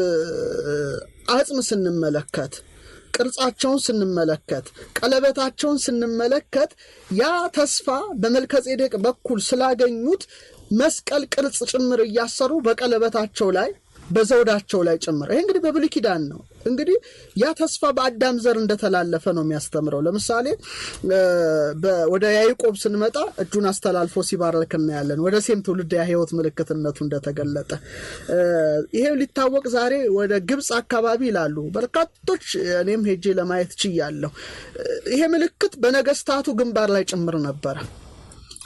አጽም ስንመለከት ቅርጻቸውን ስንመለከት ቀለበታቸውን ስንመለከት ያ ተስፋ በመልከጼዴቅ በኩል ስላገኙት መስቀል ቅርጽ ጭምር እያሰሩ በቀለበታቸው ላይ በዘውዳቸው ላይ ጭምር ይሄ እንግዲህ በብሉይ ኪዳን ነው። እንግዲህ ያ ተስፋ በአዳም ዘር እንደተላለፈ ነው የሚያስተምረው። ለምሳሌ ወደ ያዕቆብ ስንመጣ እጁን አስተላልፎ ሲባርክ እናያለን። ወደ ሴም ትውልድ የሕይወት ምልክትነቱ እንደተገለጠ ይሄ ሊታወቅ ዛሬ ወደ ግብፅ አካባቢ ይላሉ በርካቶች፣ እኔም ሄጄ ለማየት ችያለሁ። ይሄ ምልክት በነገስታቱ ግንባር ላይ ጭምር ነበረ።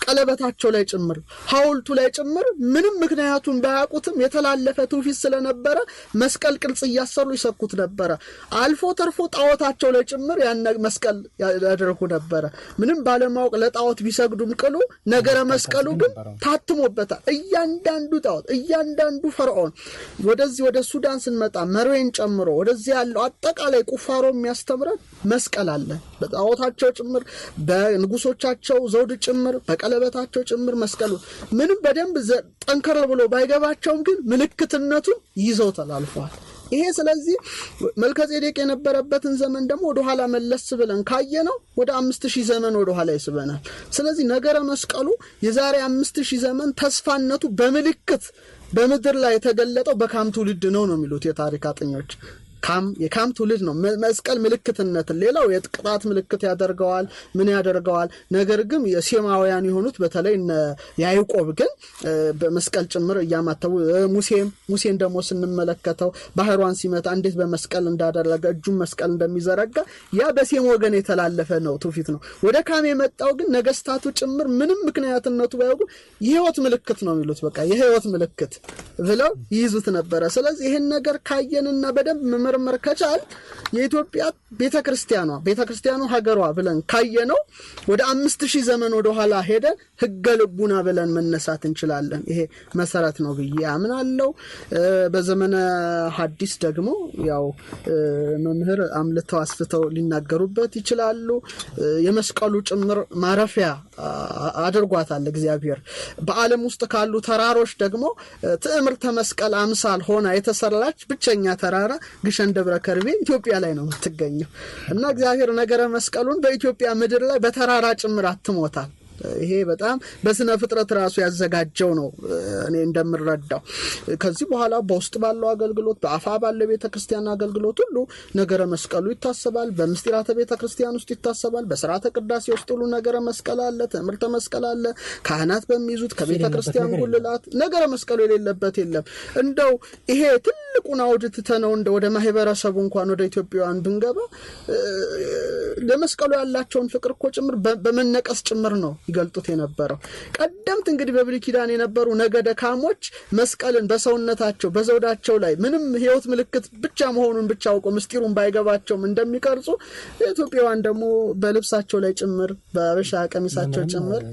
ቀለበታቸው ላይ ጭምር ሐውልቱ ላይ ጭምር ምንም ምክንያቱን ባያውቁትም የተላለፈ ትውፊት ስለነበረ መስቀል ቅርጽ እያሰሩ ይሰኩት ነበረ። አልፎ ተርፎ ጣዖታቸው ላይ ጭምር ያን መስቀል ያደርጉ ነበረ። ምንም ባለማወቅ ለጣዖት ቢሰግዱም ቅሉ ነገረ መስቀሉ ግን ታትሞበታል። እያንዳንዱ ጣዖት፣ እያንዳንዱ ፈርዖን ወደዚህ ወደ ሱዳን ስንመጣ መርዌን ጨምሮ ወደዚህ ያለው አጠቃላይ ቁፋሮ የሚያስተምረን መስቀል አለ። በጣዖታቸው ጭምር በንጉሶቻቸው ዘውድ ጭምር በቀለበታቸው ጭምር መስቀሉ ምንም በደንብ ጠንከር ብሎ ባይገባቸውም ግን ምልክትነቱን ይዘው ተላልፈዋል። ይሄ ስለዚህ መልከጼዴቅ የነበረበትን ዘመን ደግሞ ወደኋላ መለስ ብለን ካየነው ወደ አምስት ሺህ ዘመን ወደኋላ ይስበናል። ስለዚህ ነገረ መስቀሉ የዛሬ አምስት ሺህ ዘመን ተስፋነቱ በምልክት በምድር ላይ የተገለጠው በካም ትውልድ ነው ነው የሚሉት የታሪክ አጥኞች። ካም የካም ትውልድ ነው መስቀል ምልክትነትን ሌላው የቅጣት ምልክት ያደርገዋል ምን ያደርገዋል ነገር ግን የሴማውያን የሆኑት በተለይ እነ ያዕቆብ ግን በመስቀል ጭምር እያማተቡ ሙሴም ሙሴን ደግሞ ስንመለከተው ባህሯን ሲመታ እንዴት በመስቀል እንዳደረገ እጁን መስቀል እንደሚዘረጋ ያ በሴም ወገን የተላለፈ ነው ትውፊት ነው ወደ ካም የመጣው ግን ነገስታቱ ጭምር ምንም ምክንያትነቱ ባያውቁ የህይወት ምልክት ነው የሚሉት በቃ የህይወት ምልክት ብለው ይይዙት ነበረ ስለዚህ ይህን ነገር ካየንና በደንብ መመርመር ከቻል የኢትዮጵያ ቤተ ክርስቲያኗ ቤተ ክርስቲያኑ ሀገሯ ብለን ካየነው ወደ አምስት ሺህ ዘመን ወደኋላ ሄደን ህገ ልቡና ብለን መነሳት እንችላለን። ይሄ መሰረት ነው ብዬ አምናለው። በዘመነ ሐዲስ ደግሞ ያው መምህር አምልተው አስፍተው ሊናገሩበት ይችላሉ። የመስቀሉ ጭምር ማረፊያ አድርጓታል እግዚአብሔር። በዓለም ውስጥ ካሉ ተራሮች ደግሞ ትዕምርተ መስቀል አምሳል ሆና የተሰራች ብቸኛ ተራራ ግሸን ደብረ ከርቤ ኢትዮጵያ ላይ ነው የምትገኘው እና እግዚአብሔር ነገረ መስቀሉን በኢትዮጵያ ምድር ላይ በተራራ ጭምር አትሞታል። ይሄ በጣም በስነ ፍጥረት ራሱ ያዘጋጀው ነው እኔ እንደምረዳው። ከዚህ በኋላ በውስጥ ባለው አገልግሎት በአፋ ባለው ቤተ ክርስቲያን አገልግሎት ሁሉ ነገረ መስቀሉ ይታሰባል። በምስጢራተ ቤተ ክርስቲያን ውስጥ ይታሰባል። በስርዓተ ቅዳሴ ውስጥ ሁሉ ነገረ መስቀል አለ፣ ትምህርተ መስቀል አለ። ካህናት በሚይዙት ከቤተ ክርስቲያን ጉልላት ነገረ መስቀሉ የሌለበት የለም። እንደው ይሄ ትልቁን አውድ ትተነው እንደ ወደ ማህበረሰቡ እንኳን ወደ ኢትዮጵያውያን ብንገባ ለመስቀሉ ያላቸውን ፍቅር እኮ ጭምር በመነቀስ ጭምር ነው ይገልጡት የነበረው። ቀደምት እንግዲህ በብሉይ ኪዳን የነበሩ ነገደ ካሞች መስቀልን በሰውነታቸው በዘውዳቸው ላይ ምንም ሕይወት ምልክት ብቻ መሆኑን ብቻ አውቀው ምስጢሩን ባይገባቸውም እንደሚቀርጹ ኢትዮጵያውያን ደግሞ በልብሳቸው ላይ ጭምር በአበሻ ቀሚሳቸው ጭምር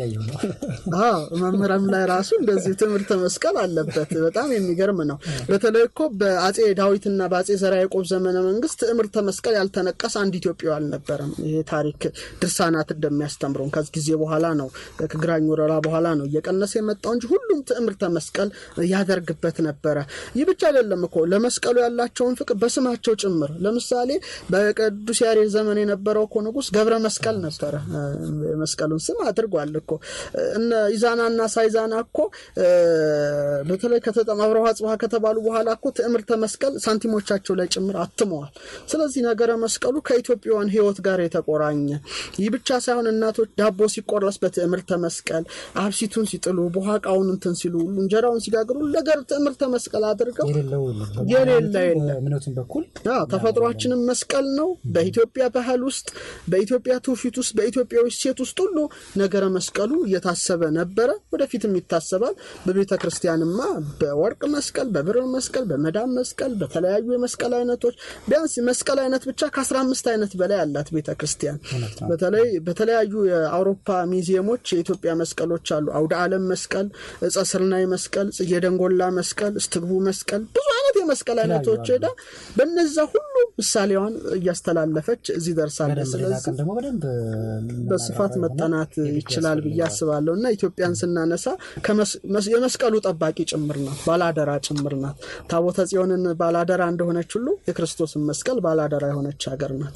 መምህራን ላይ ራሱ እንደዚህ ትምህርተ መስቀል አለበት። በጣም የሚገርም ነው። በተለይ እኮ በአጼ ዳዊትና በአጼ ዘርዓ ያዕቆብ ዘመነ መንግስት ትምህርተ መስቀል ያልተነቀሰ አንድ ኢትዮጵያዊ አልነበረም። ይሄ ታሪክ ድርሳናት እንደሚያስተምረውን ከዚህ ጊዜ በኋላ ነው ከግራኝ ወረራ በኋላ ነው እየቀነሰ የመጣው እንጂ ሁሉም ትዕምርተ መስቀል ያደርግበት ነበረ። ይህ ብቻ አይደለም እኮ ለመስቀሉ ያላቸውን ፍቅር በስማቸው ጭምር ለምሳሌ በቅዱስ ያሬድ ዘመን የነበረው እኮ ንጉስ ገብረ መስቀል ነበረ። መስቀሉን ስም አድርጓል እኮ እነ ኢዛናና ሳይዛና እኮ በተለይ አብረሃ ጽብሃ ከተባሉ በኋላ እኮ ትዕምርተ መስቀል ሳንቲሞቻቸው ላይ ጭምር አትመዋል። ስለዚህ ነገረ መስቀሉ ከኢትዮጵያውያን ሕይወት ጋር የተቆራኘ ይህ ብቻ ሳይሆን እናቶች ዳቦ ሲቆረስ በትዕምርተ መስቀል አብሲቱን ሲጥሉ በኋቃውን እንትን ሲሉ እንጀራውን ሲጋግሩ ነገር ትዕምርተ መስቀል አድርገው የሌለ እምነቱን በኩል ተፈጥሯችንም መስቀል ነው። በኢትዮጵያ ባህል ውስጥ በኢትዮጵያ ትውፊት ውስጥ በኢትዮጵያዊ ሴት ውስጥ ሁሉ ነገረ መስቀሉ እየታሰበ ነበረ፣ ወደፊትም ይታሰባል። በቤተ ክርስቲያንማ በወርቅ መስቀል፣ በብር መስቀል፣ በመዳም መስቀል፣ በተለያዩ የመስቀል አይነቶች ቢያንስ መስቀል አይነት ብቻ ከአስራ አምስት አይነት በላይ ያላት ቤተ ክርስቲያን በተለይ በተለያዩ የአውሮፓ ሚዚየሞች የኢትዮጵያ መስቀሎች አሉ። አውደ ዓለም መስቀል፣ እፀ ስርናይ መስቀል፣ ጽጌ ደንጎላ መስቀል፣ እስትግቡ መስቀል ብዙ አይነት የመስቀል አይነቶች ሄዳ በነዛ ሁሉ ምሳሌዋን እያስተላለፈች እዚህ ደርሳለች። ስለዚህ በስፋት መጠናት ይችላል ብዬ አስባለሁ እና ኢትዮጵያን ስናነሳ የመስቀሉ ጠባቂ ጭምር ናት፣ ባላደራ ጭምር ናት። ታቦተ ጽዮንን ባላደራ እንደሆነች ሁሉ የክርስቶስን መስቀል ባላደራ የሆነች ሀገር ናት።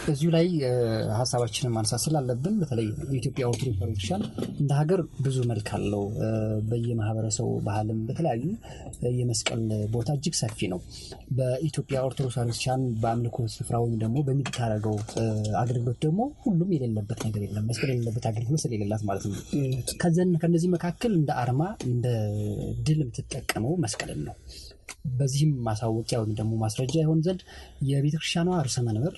እዚሁ ላይ ሀሳባችንን ማንሳት ስላለብን በተለይ የኢትዮጵያ ኦርቶዶክስ ቤተክርስቲያን እንደ ሀገር ብዙ መልክ አለው። በየማህበረሰቡ ባህልም በተለያዩ የመስቀል ቦታ እጅግ ሰፊ ነው። በኢትዮጵያ ኦርቶዶክስ ቤተክርስቲያን በአምልኮ ስፍራ ወይም ደግሞ በሚታረገው አገልግሎት ደግሞ ሁሉም የሌለበት ነገር የለም። መስቀል የሌለበት አገልግሎት ስለሌላት ማለት ነው። ከዘን ከነዚህ መካከል እንደ አርማ እንደ ድል የምትጠቀመው መስቀልን ነው። በዚህም ማሳወቂያ ወይም ደግሞ ማስረጃ ይሆን ዘንድ የቤተክርስቲያኗ ርዕሰ መንበር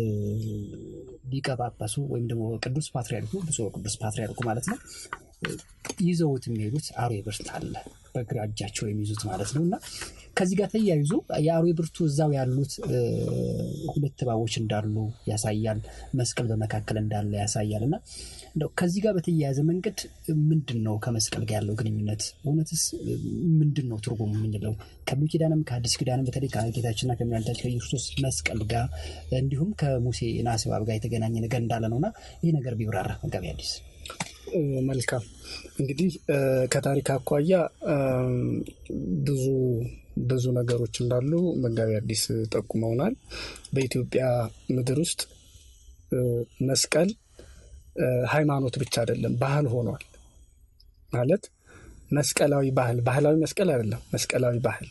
ሊቀ ጳጳሱ ወይም ደግሞ ቅዱስ ፓትሪያርኩ ብፁዕ ቅዱስ ፓትሪያርኩ ማለት ነው ይዘውት የሚሄዱት አርዌ ብርት አለ በግራ እጃቸው የሚይዙት ማለት ነው። እና ከዚህ ጋር ተያይዞ የአርዌ ብርቱ እዛው ያሉት ሁለት እባቦች እንዳሉ ያሳያል። መስቀል በመካከል እንዳለ ያሳያል። እና እንደው ከዚህ ጋር በተያያዘ መንገድ ምንድን ነው ከመስቀል ጋር ያለው ግንኙነት? እውነትስ ምንድን ነው ትርጉሙ የምንለው? ከብሉይ ኪዳንም ከአዲስ ኪዳንም በተለይ ከጌታችንና ከመድኃኒታችን ከኢየሱስ መስቀል ጋር እንዲሁም ከሙሴ ናስ እባብ ጋር የተገናኘ ነገር እንዳለ ነውና ይህ ነገር ቢብራራ መጋቢ አዲስ መልካም እንግዲህ ከታሪክ አኳያ ብዙ ብዙ ነገሮች እንዳሉ መጋቢ አዲስ ጠቁመውናል። በኢትዮጵያ ምድር ውስጥ መስቀል ሃይማኖት ብቻ አይደለም፣ ባህል ሆኗል። ማለት መስቀላዊ ባህል ባህላዊ መስቀል አይደለም፣ መስቀላዊ ባህል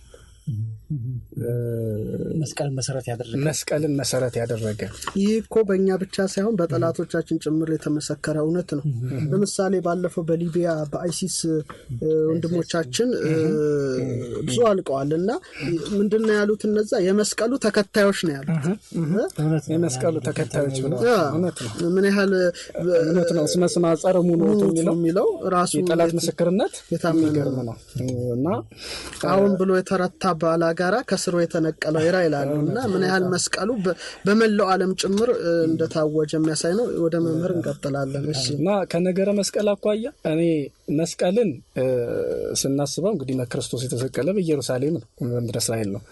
መስቀልን መሰረት ያደረገ መስቀልን መሰረት ያደረገ ይህ እኮ በእኛ ብቻ ሳይሆን በጠላቶቻችን ጭምር የተመሰከረ እውነት ነው። ለምሳሌ ባለፈው በሊቢያ በአይሲስ ወንድሞቻችን ብዙ አልቀዋል እና ምንድን ነው ያሉት? እነዛ የመስቀሉ ተከታዮች ነው ያሉት። የመስቀሉ ተከታዮች ብለው እውነት ነው ምን ያህል እውነት ነው። ስመ ስማ ጸረ ሙኖቱ የሚለው ራሱ የጠላት ምስክርነት የሚገርም ነው እና አሁን ብሎ የተረታ ባላጋራ ከስሩ የተነቀለው ይራ ይላሉ እና ምን ያህል መስቀሉ በመላው ዓለም ጭምር እንደታወጀ የሚያሳይ ነው። ወደ መምህር እንቀጥላለን። እሺ እና ከነገረ መስቀል አኳያ እኔ መስቀልን ስናስበው እንግዲህ ክርስቶስ የተሰቀለ በኢየሩሳሌም ነው፣ በምድረ እስራኤል ነው።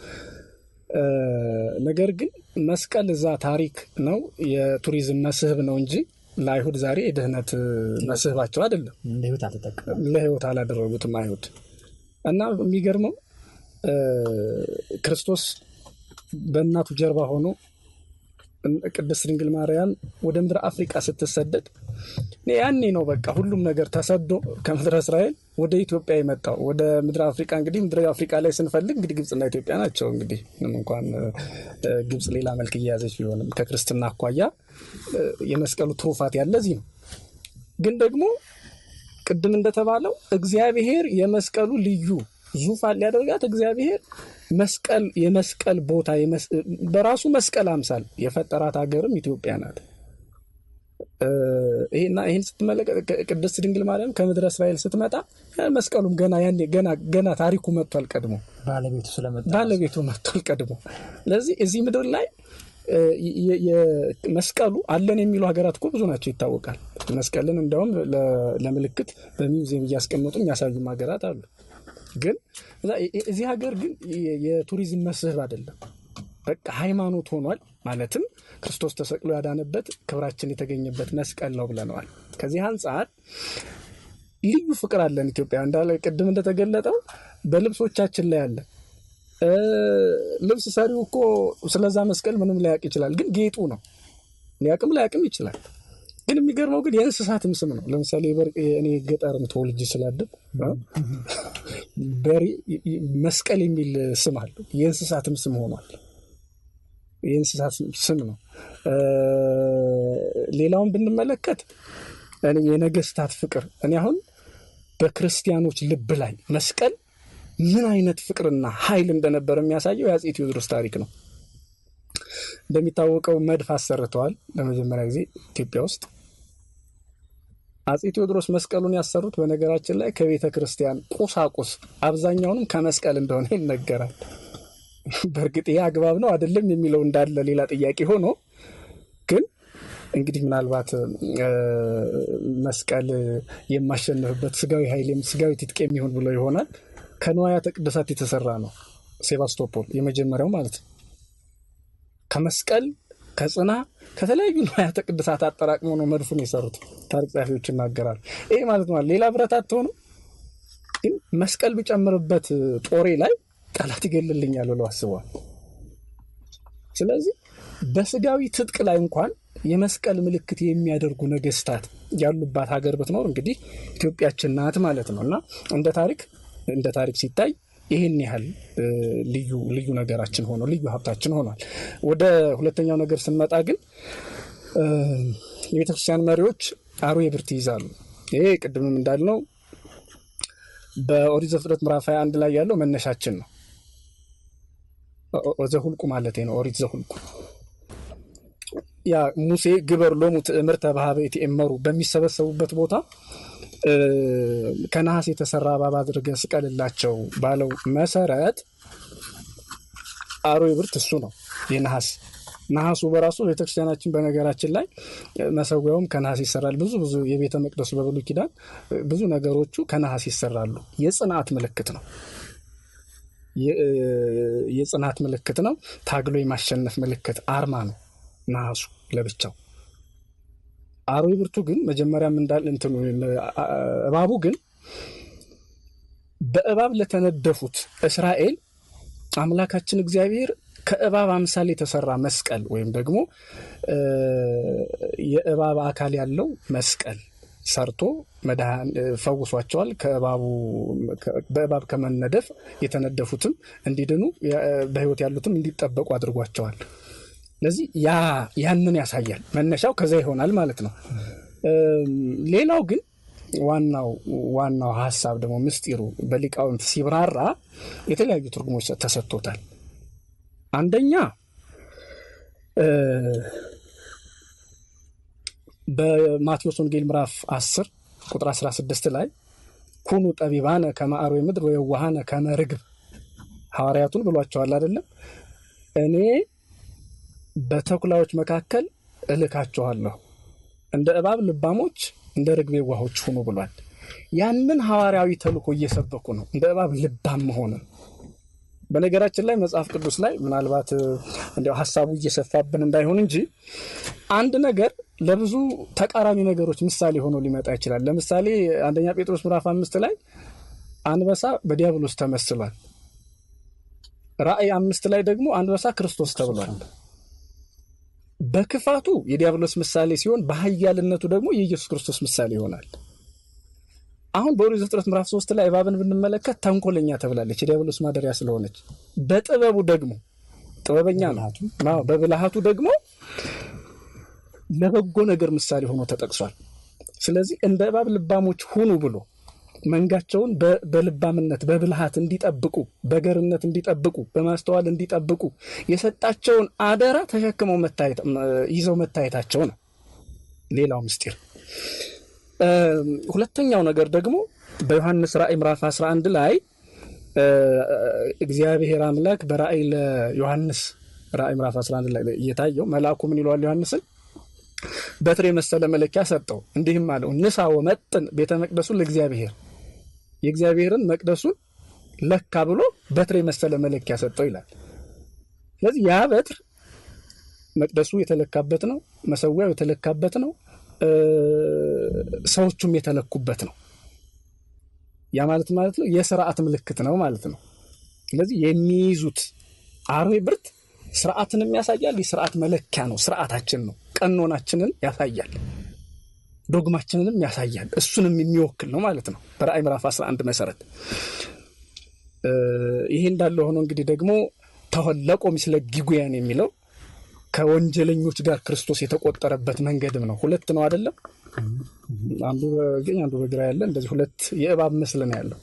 ነገር ግን መስቀል እዛ ታሪክ ነው፣ የቱሪዝም መስህብ ነው እንጂ ለአይሁድ ዛሬ የድህነት መስህባቸው አይደለም። ለህይወት አልተጠቀሙም፣ ለህይወት አላደረጉትም አይሁድ እና የሚገርመው ክርስቶስ በእናቱ ጀርባ ሆኖ ቅድስት ድንግል ማርያም ወደ ምድረ አፍሪቃ ስትሰደድ ያኔ ነው በቃ ሁሉም ነገር ተሰዶ ከምድረ እስራኤል ወደ ኢትዮጵያ የመጣው ወደ ምድረ አፍሪቃ። እንግዲህ ምድረ አፍሪቃ ላይ ስንፈልግ እንግዲህ ግብፅና ኢትዮጵያ ናቸው። እንግዲህ ምንም እንኳን ግብፅ ሌላ መልክ እየያዘች ቢሆንም ከክርስትና አኳያ የመስቀሉ ትሩፋት ያለ እዚህ ነው። ግን ደግሞ ቅድም እንደተባለው እግዚአብሔር የመስቀሉ ልዩ ዙፋን ሊያደርጋት እግዚአብሔር መስቀል የመስቀል ቦታ በራሱ መስቀል አምሳል የፈጠራት ሀገርም ኢትዮጵያ ናት። ይሄና ይህን ስትመለከት ቅድስት ድንግል ማርያም ከምድረ እስራኤል ስትመጣ መስቀሉም ገና ያኔ ገና ገና ታሪኩ መጥቷል ቀድሞ ባለቤቱ ስለመጣ ባለቤቱ መጥቷል ቀድሞ። ስለዚህ እዚህ ምድር ላይ መስቀሉ አለን የሚሉ ሀገራት እኮ ብዙ ናቸው ይታወቃል። መስቀልን እንዲያውም ለምልክት በሚውዚየም እያስቀመጡ የሚያሳዩም ሀገራት አሉ። ግን እዚህ ሀገር ግን የቱሪዝም መስህብ አይደለም፣ በቃ ሃይማኖት ሆኗል። ማለትም ክርስቶስ ተሰቅሎ ያዳነበት ክብራችን የተገኘበት መስቀል ነው ብለነዋል። ከዚህ አንጻር ልዩ ፍቅር አለን ኢትዮጵያ እንዳለ ቅድም እንደተገለጠው በልብሶቻችን ላይ አለ። ልብስ ሰሪው እኮ ስለዛ መስቀል ምንም ላያቅ ይችላል፣ ግን ጌጡ ነው። ሊያቅም ላያቅም ይችላል። ግን የሚገርመው ግን የእንስሳትም ስም ነው። ለምሳሌ እኔ ገጠርም ተወልጄ ስላደግ በሬ መስቀል የሚል ስም አለው። የእንስሳትም ስም ሆኗል። የእንስሳት ስም ነው። ሌላውን ብንመለከት የነገስታት ፍቅር እኔ አሁን በክርስቲያኖች ልብ ላይ መስቀል ምን አይነት ፍቅርና ኃይል እንደነበረ የሚያሳየው የአፄ ቴዎድሮስ ታሪክ ነው። እንደሚታወቀው መድፍ አሰርተዋል ለመጀመሪያ ጊዜ ኢትዮጵያ ውስጥ። አፄ ቴዎድሮስ መስቀሉን ያሰሩት በነገራችን ላይ ከቤተ ክርስቲያን ቁሳቁስ አብዛኛውንም ከመስቀል እንደሆነ ይነገራል። በእርግጥ ይህ አግባብ ነው አይደለም የሚለው እንዳለ ሌላ ጥያቄ ሆኖ ግን እንግዲህ ምናልባት መስቀል የማሸንፍበት ስጋዊ ኃይል ስጋዊ ትጥቅ የሚሆን ብሎ ይሆናል። ከንዋያተ ቅድሳት የተሰራ ነው ሴባስቶፖል የመጀመሪያው ማለት ነው። ከመስቀል ከጽና ከተለያዩ ንዋያተ ቅድሳት አጠራቅሞ ነው መድፉን የሰሩት። ታሪክ ጸሐፊዎች ይናገራሉ። ይሄ ማለት ነው ሌላ ብረት አትሆኑ፣ ግን መስቀል ቢጨምርበት ጦሬ ላይ ጠላት ይገልልኛል ብለው አስበዋል። ስለዚህ በስጋዊ ትጥቅ ላይ እንኳን የመስቀል ምልክት የሚያደርጉ ነገስታት ያሉባት ሀገር ብትኖር እንግዲህ ኢትዮጵያችን ናት ማለት ነው እና እንደ ታሪክ እንደ ታሪክ ሲታይ ይህን ያህል ልዩ ልዩ ነገራችን ሆኖ ልዩ ሀብታችን ሆኗል። ወደ ሁለተኛው ነገር ስንመጣ ግን የቤተክርስቲያን መሪዎች አርዌ ብርት ይይዛሉ። ይሄ ቅድምም እንዳልነው በኦሪት ዘፍጥረት ምዕራፍ 21 ላይ ያለው መነሻችን ነው። ዘሁልቁ ማለት ነው። ኦሪት ዘሁልቁ ያ ሙሴ ግበር ሎሙ ትእምርተ በኀበ ይትኤመሩ በሚሰበሰቡበት ቦታ ከነሐስ የተሰራ እባብ አድርገህ ስቀልላቸው ባለው መሰረት አርዌ ብርት እሱ ነው የነሐስ ነሐሱ በራሱ ቤተክርስቲያናችን በነገራችን ላይ መሰዊያውም ከነሐስ ይሰራል። ብዙ ብዙ የቤተ መቅደሱ በብሉይ ኪዳን ብዙ ነገሮቹ ከነሐስ ይሰራሉ። የጽናት ምልክት ነው። የጽናት ምልክት ነው። ታግሎ የማሸነፍ ምልክት አርማ ነው ነሐሱ ለብቻው። አርዌ ብርቱ ግን መጀመሪያም እንዳል እንትኑ እባቡ ግን በእባብ ለተነደፉት እስራኤል አምላካችን እግዚአብሔር ከእባብ አምሳል የተሰራ መስቀል ወይም ደግሞ የእባብ አካል ያለው መስቀል ሰርቶ ፈውሷቸዋል። በእባብ ከመነደፍ የተነደፉትም እንዲድኑ በሕይወት ያሉትም እንዲጠበቁ አድርጓቸዋል። ስለዚህ ያንን ያሳያል። መነሻው ከዛ ይሆናል ማለት ነው። ሌላው ግን ዋናው ዋናው ሀሳብ ደግሞ ምስጢሩ በሊቃውንት ሲብራራ የተለያዩ ትርጉሞች ተሰጥቶታል። አንደኛ በማቴዎስ ወንጌል ምዕራፍ 10 ቁጥር 16 ላይ ኩኑ ጠቢባነ ከመ አርዌ ምድር ወየዋሃነ ከመ ርግብ ሐዋርያቱን ብሏቸዋል አይደለም። እኔ በተኩላዎች መካከል እልካችኋለሁ፣ እንደ እባብ ልባሞች፣ እንደ ርግብ የዋሆች ሁኑ ብሏል። ያንን ሐዋርያዊ ተልእኮ እየሰበኩ ነው፣ እንደ እባብ ልባም መሆንን በነገራችን ላይ መጽሐፍ ቅዱስ ላይ ምናልባት እንዲያው ሀሳቡ እየሰፋብን እንዳይሆን እንጂ አንድ ነገር ለብዙ ተቃራኒ ነገሮች ምሳሌ ሆኖ ሊመጣ ይችላል። ለምሳሌ አንደኛ ጴጥሮስ ምዕራፍ አምስት ላይ አንበሳ በዲያብሎስ ተመስሏል። ራእይ አምስት ላይ ደግሞ አንበሳ ክርስቶስ ተብሏል። በክፋቱ የዲያብሎስ ምሳሌ ሲሆን፣ በኃያልነቱ ደግሞ የኢየሱስ ክርስቶስ ምሳሌ ይሆናል። አሁን በኦሪት ዘፍጥረት ምዕራፍ ሶስት ላይ እባብን ብንመለከት ተንኮለኛ ተብላለች፣ የዲያብሎስ ማደሪያ ስለሆነች። በጥበቡ ደግሞ ጥበበኛ ነው። በብልሃቱ ደግሞ ለበጎ ነገር ምሳሌ ሆኖ ተጠቅሷል። ስለዚህ እንደ እባብ ልባሞች ሁኑ ብሎ መንጋቸውን በልባምነት በብልሃት እንዲጠብቁ፣ በገርነት እንዲጠብቁ፣ በማስተዋል እንዲጠብቁ የሰጣቸውን አደራ ተሸክመው ይዘው መታየታቸው ነው ሌላው ምስጢር። ሁለተኛው ነገር ደግሞ በዮሐንስ ራእይ ምዕራፍ 11 ላይ እግዚአብሔር አምላክ በራእይ ለዮሐንስ ራእይ ምዕራፍ 11 ላይ እየታየው መልአኩ ምን ይለዋል? ዮሐንስን በትር የመሰለ መለኪያ ሰጠው፣ እንዲህም አለው ንሳ ወመጥን ቤተ መቅደሱን ለእግዚአብሔር የእግዚአብሔርን መቅደሱን ለካ ብሎ በትር የመሰለ መለኪያ ሰጠው ይላል። ስለዚህ ያ በትር መቅደሱ የተለካበት ነው፣ መሰዊያው የተለካበት ነው ሰዎቹም የተለኩበት ነው። ያ ማለት ማለት ነው የስርዓት ምልክት ነው ማለት ነው። ስለዚህ የሚይዙት አርዌ ብርት ስርዓትንም ያሳያል። የስርዓት መለኪያ ነው፣ ስርዓታችን ነው፣ ቀኖናችንን ያሳያል፣ ዶግማችንንም ያሳያል። እሱንም የሚወክል ነው ማለት ነው በራእይ ምዕራፍ 11 መሰረት። ይሄ እንዳለ ሆኖ እንግዲህ ደግሞ ተወለቆ ምስለ ጊጉያን የሚለው ከወንጀለኞች ጋር ክርስቶስ የተቆጠረበት መንገድም ነው። ሁለት ነው አይደለም? አንዱ በቀኝ አንዱ በግራ ያለ እንደዚህ ሁለት የእባብ ምስል ነው ያለው።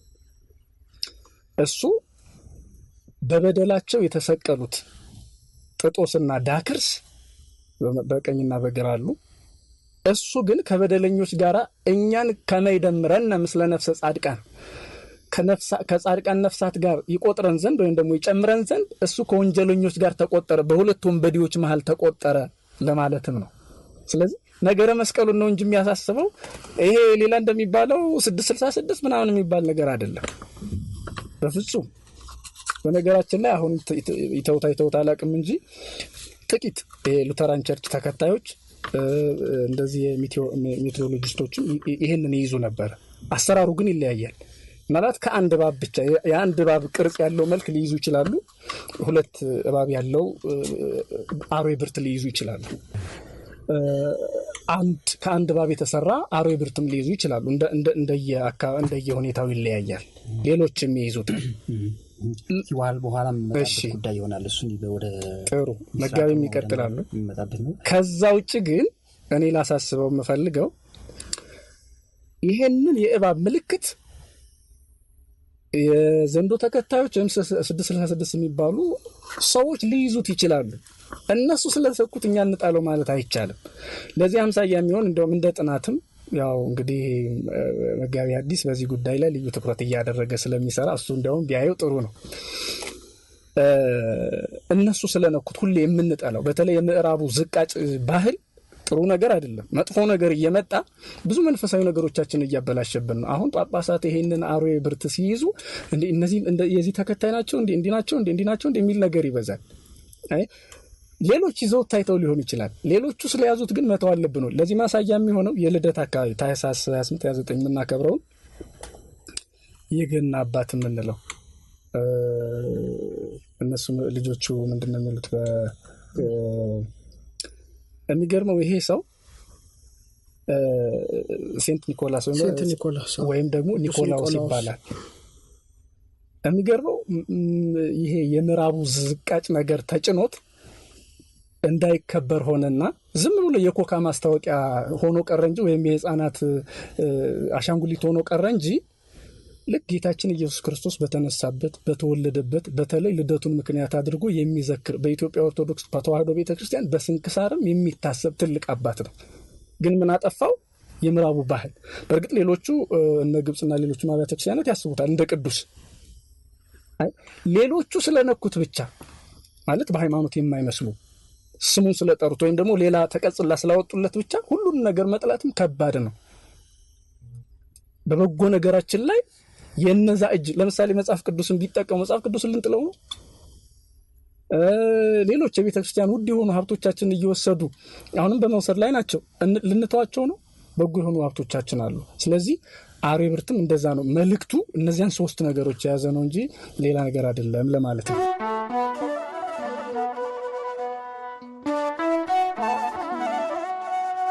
እሱ በበደላቸው የተሰቀሉት ጥጦስና ዳክርስ በቀኝና በግራ አሉ። እሱ ግን ከበደለኞች ጋር እኛን ከመይደምረን ምስለ ነፍሰ ጻድቃን ከጻድቃን ነፍሳት ጋር ይቆጥረን ዘንድ ወይም ደግሞ ይጨምረን ዘንድ እሱ ከወንጀለኞች ጋር ተቆጠረ፣ በሁለት ወንበዴዎች መሀል ተቆጠረ ለማለትም ነው። ስለዚህ ነገረ መስቀሉን ነው እንጂ የሚያሳስበው ይሄ ሌላ እንደሚባለው ስድስት ስልሳ ስድስት ምናምን የሚባል ነገር አይደለም በፍጹም። በነገራችን ላይ አሁን ይተውታ ይተውታ አላውቅም እንጂ ጥቂት የሉተራን ቸርች ተከታዮች እንደዚህ ሜትሮሎጂስቶችም ይህንን ይይዙ ነበር። አሰራሩ ግን ይለያያል። ማለት ከአንድ እባብ ብቻ የአንድ እባብ ቅርጽ ያለው መልክ ሊይዙ ይችላሉ። ሁለት እባብ ያለው አርዌ ብርት ሊይዙ ይችላሉ። አንድ ከአንድ እባብ የተሰራ አርዌ ብርትም ሊይዙ ይችላሉ። እንደየ ሁኔታው ይለያያል። ሌሎች የሚይዙት ዋል በኋላም የሚመጣበት ጉዳይ ይሆናል። እሱን ወደ ጥሩ መጋቢም ይቀጥላሉ። የሚመጣበት ነው። ከዛ ውጭ ግን እኔ ላሳስበው የምፈልገው ይሄንን የእባብ ምልክት የዘንዶ ተከታዮች ወይም ስድስት ስልሳ ስድስት የሚባሉ ሰዎች ሊይዙት ይችላሉ። እነሱ ስለሰኩት እኛ እንጣለው ማለት አይቻልም። ለዚህ አምሳያ የሚሆን እንደውም እንደ ጥናትም ያው እንግዲህ መጋቢ አዲስ በዚህ ጉዳይ ላይ ልዩ ትኩረት እያደረገ ስለሚሰራ እሱ እንዲያውም ቢያየው ጥሩ ነው። እነሱ ስለነኩት ሁሌ የምንጠላው በተለይ የምዕራቡ ዝቃጭ ባህል ጥሩ ነገር አይደለም። መጥፎ ነገር እየመጣ ብዙ መንፈሳዊ ነገሮቻችን እያበላሸብን ነው። አሁን ጳጳሳት ይሄንን አርዌ ብርት ሲይዙ እነዚህ የዚህ ተከታይ ናቸው እንዲ እንዲ ናቸው እንዲ እንዲ ናቸው የሚል ነገር ይበዛል። ሌሎች ይዘው ታይተው ሊሆን ይችላል። ሌሎቹ ስለያዙት ግን መተው አለብን። ለዚህ ማሳያ የሚሆነው የልደት አካባቢ ታኅሳስ 28 29 የምናከብረውን የገና አባት የምንለው እነሱ ልጆቹ ምንድን ነው የሚሉት የሚገርመው ይሄ ሰው ሴንት ኒኮላስ ሴንት ኒኮላስ ወይም ደግሞ ኒኮላውስ ይባላል። የሚገርመው ይሄ የምዕራቡ ዝቃጭ ነገር ተጭኖት እንዳይከበር ሆነና ዝም ብሎ የኮካ ማስታወቂያ ሆኖ ቀረ እንጂ ወይም የሕፃናት አሻንጉሊት ሆኖ ቀረ እንጂ ልክ ጌታችን ኢየሱስ ክርስቶስ በተነሳበት በተወለደበት በተለይ ልደቱን ምክንያት አድርጎ የሚዘክር በኢትዮጵያ ኦርቶዶክስ ተዋሕዶ ቤተ ክርስቲያን በስንክሳርም የሚታሰብ ትልቅ አባት ነው። ግን ምን አጠፋው? የምዕራቡ ባህል። በእርግጥ ሌሎቹ እነ ግብፅና ሌሎቹ አብያተ ክርስቲያናት ያስቡታል እንደ ቅዱስ። ሌሎቹ ስለነኩት ብቻ ማለት በሃይማኖት የማይመስሉ ስሙን ስለጠሩት ወይም ደግሞ ሌላ ተቀጽላ ስላወጡለት ብቻ ሁሉን ነገር መጥላትም ከባድ ነው። በበጎ ነገራችን ላይ የነዛ እጅ ለምሳሌ መጽሐፍ ቅዱስን ቢጠቀሙ መጽሐፍ ቅዱስን ልንጥለው ነው? ሌሎች የቤተ ክርስቲያን ውድ የሆኑ ሀብቶቻችን እየወሰዱ አሁንም በመውሰድ ላይ ናቸው። ልንተዋቸው ነው? በጎ የሆኑ ሀብቶቻችን አሉ። ስለዚህ አርዌ ብርትም እንደዛ ነው። መልእክቱ እነዚያን ሶስት ነገሮች የያዘ ነው እንጂ ሌላ ነገር አይደለም ለማለት ነው።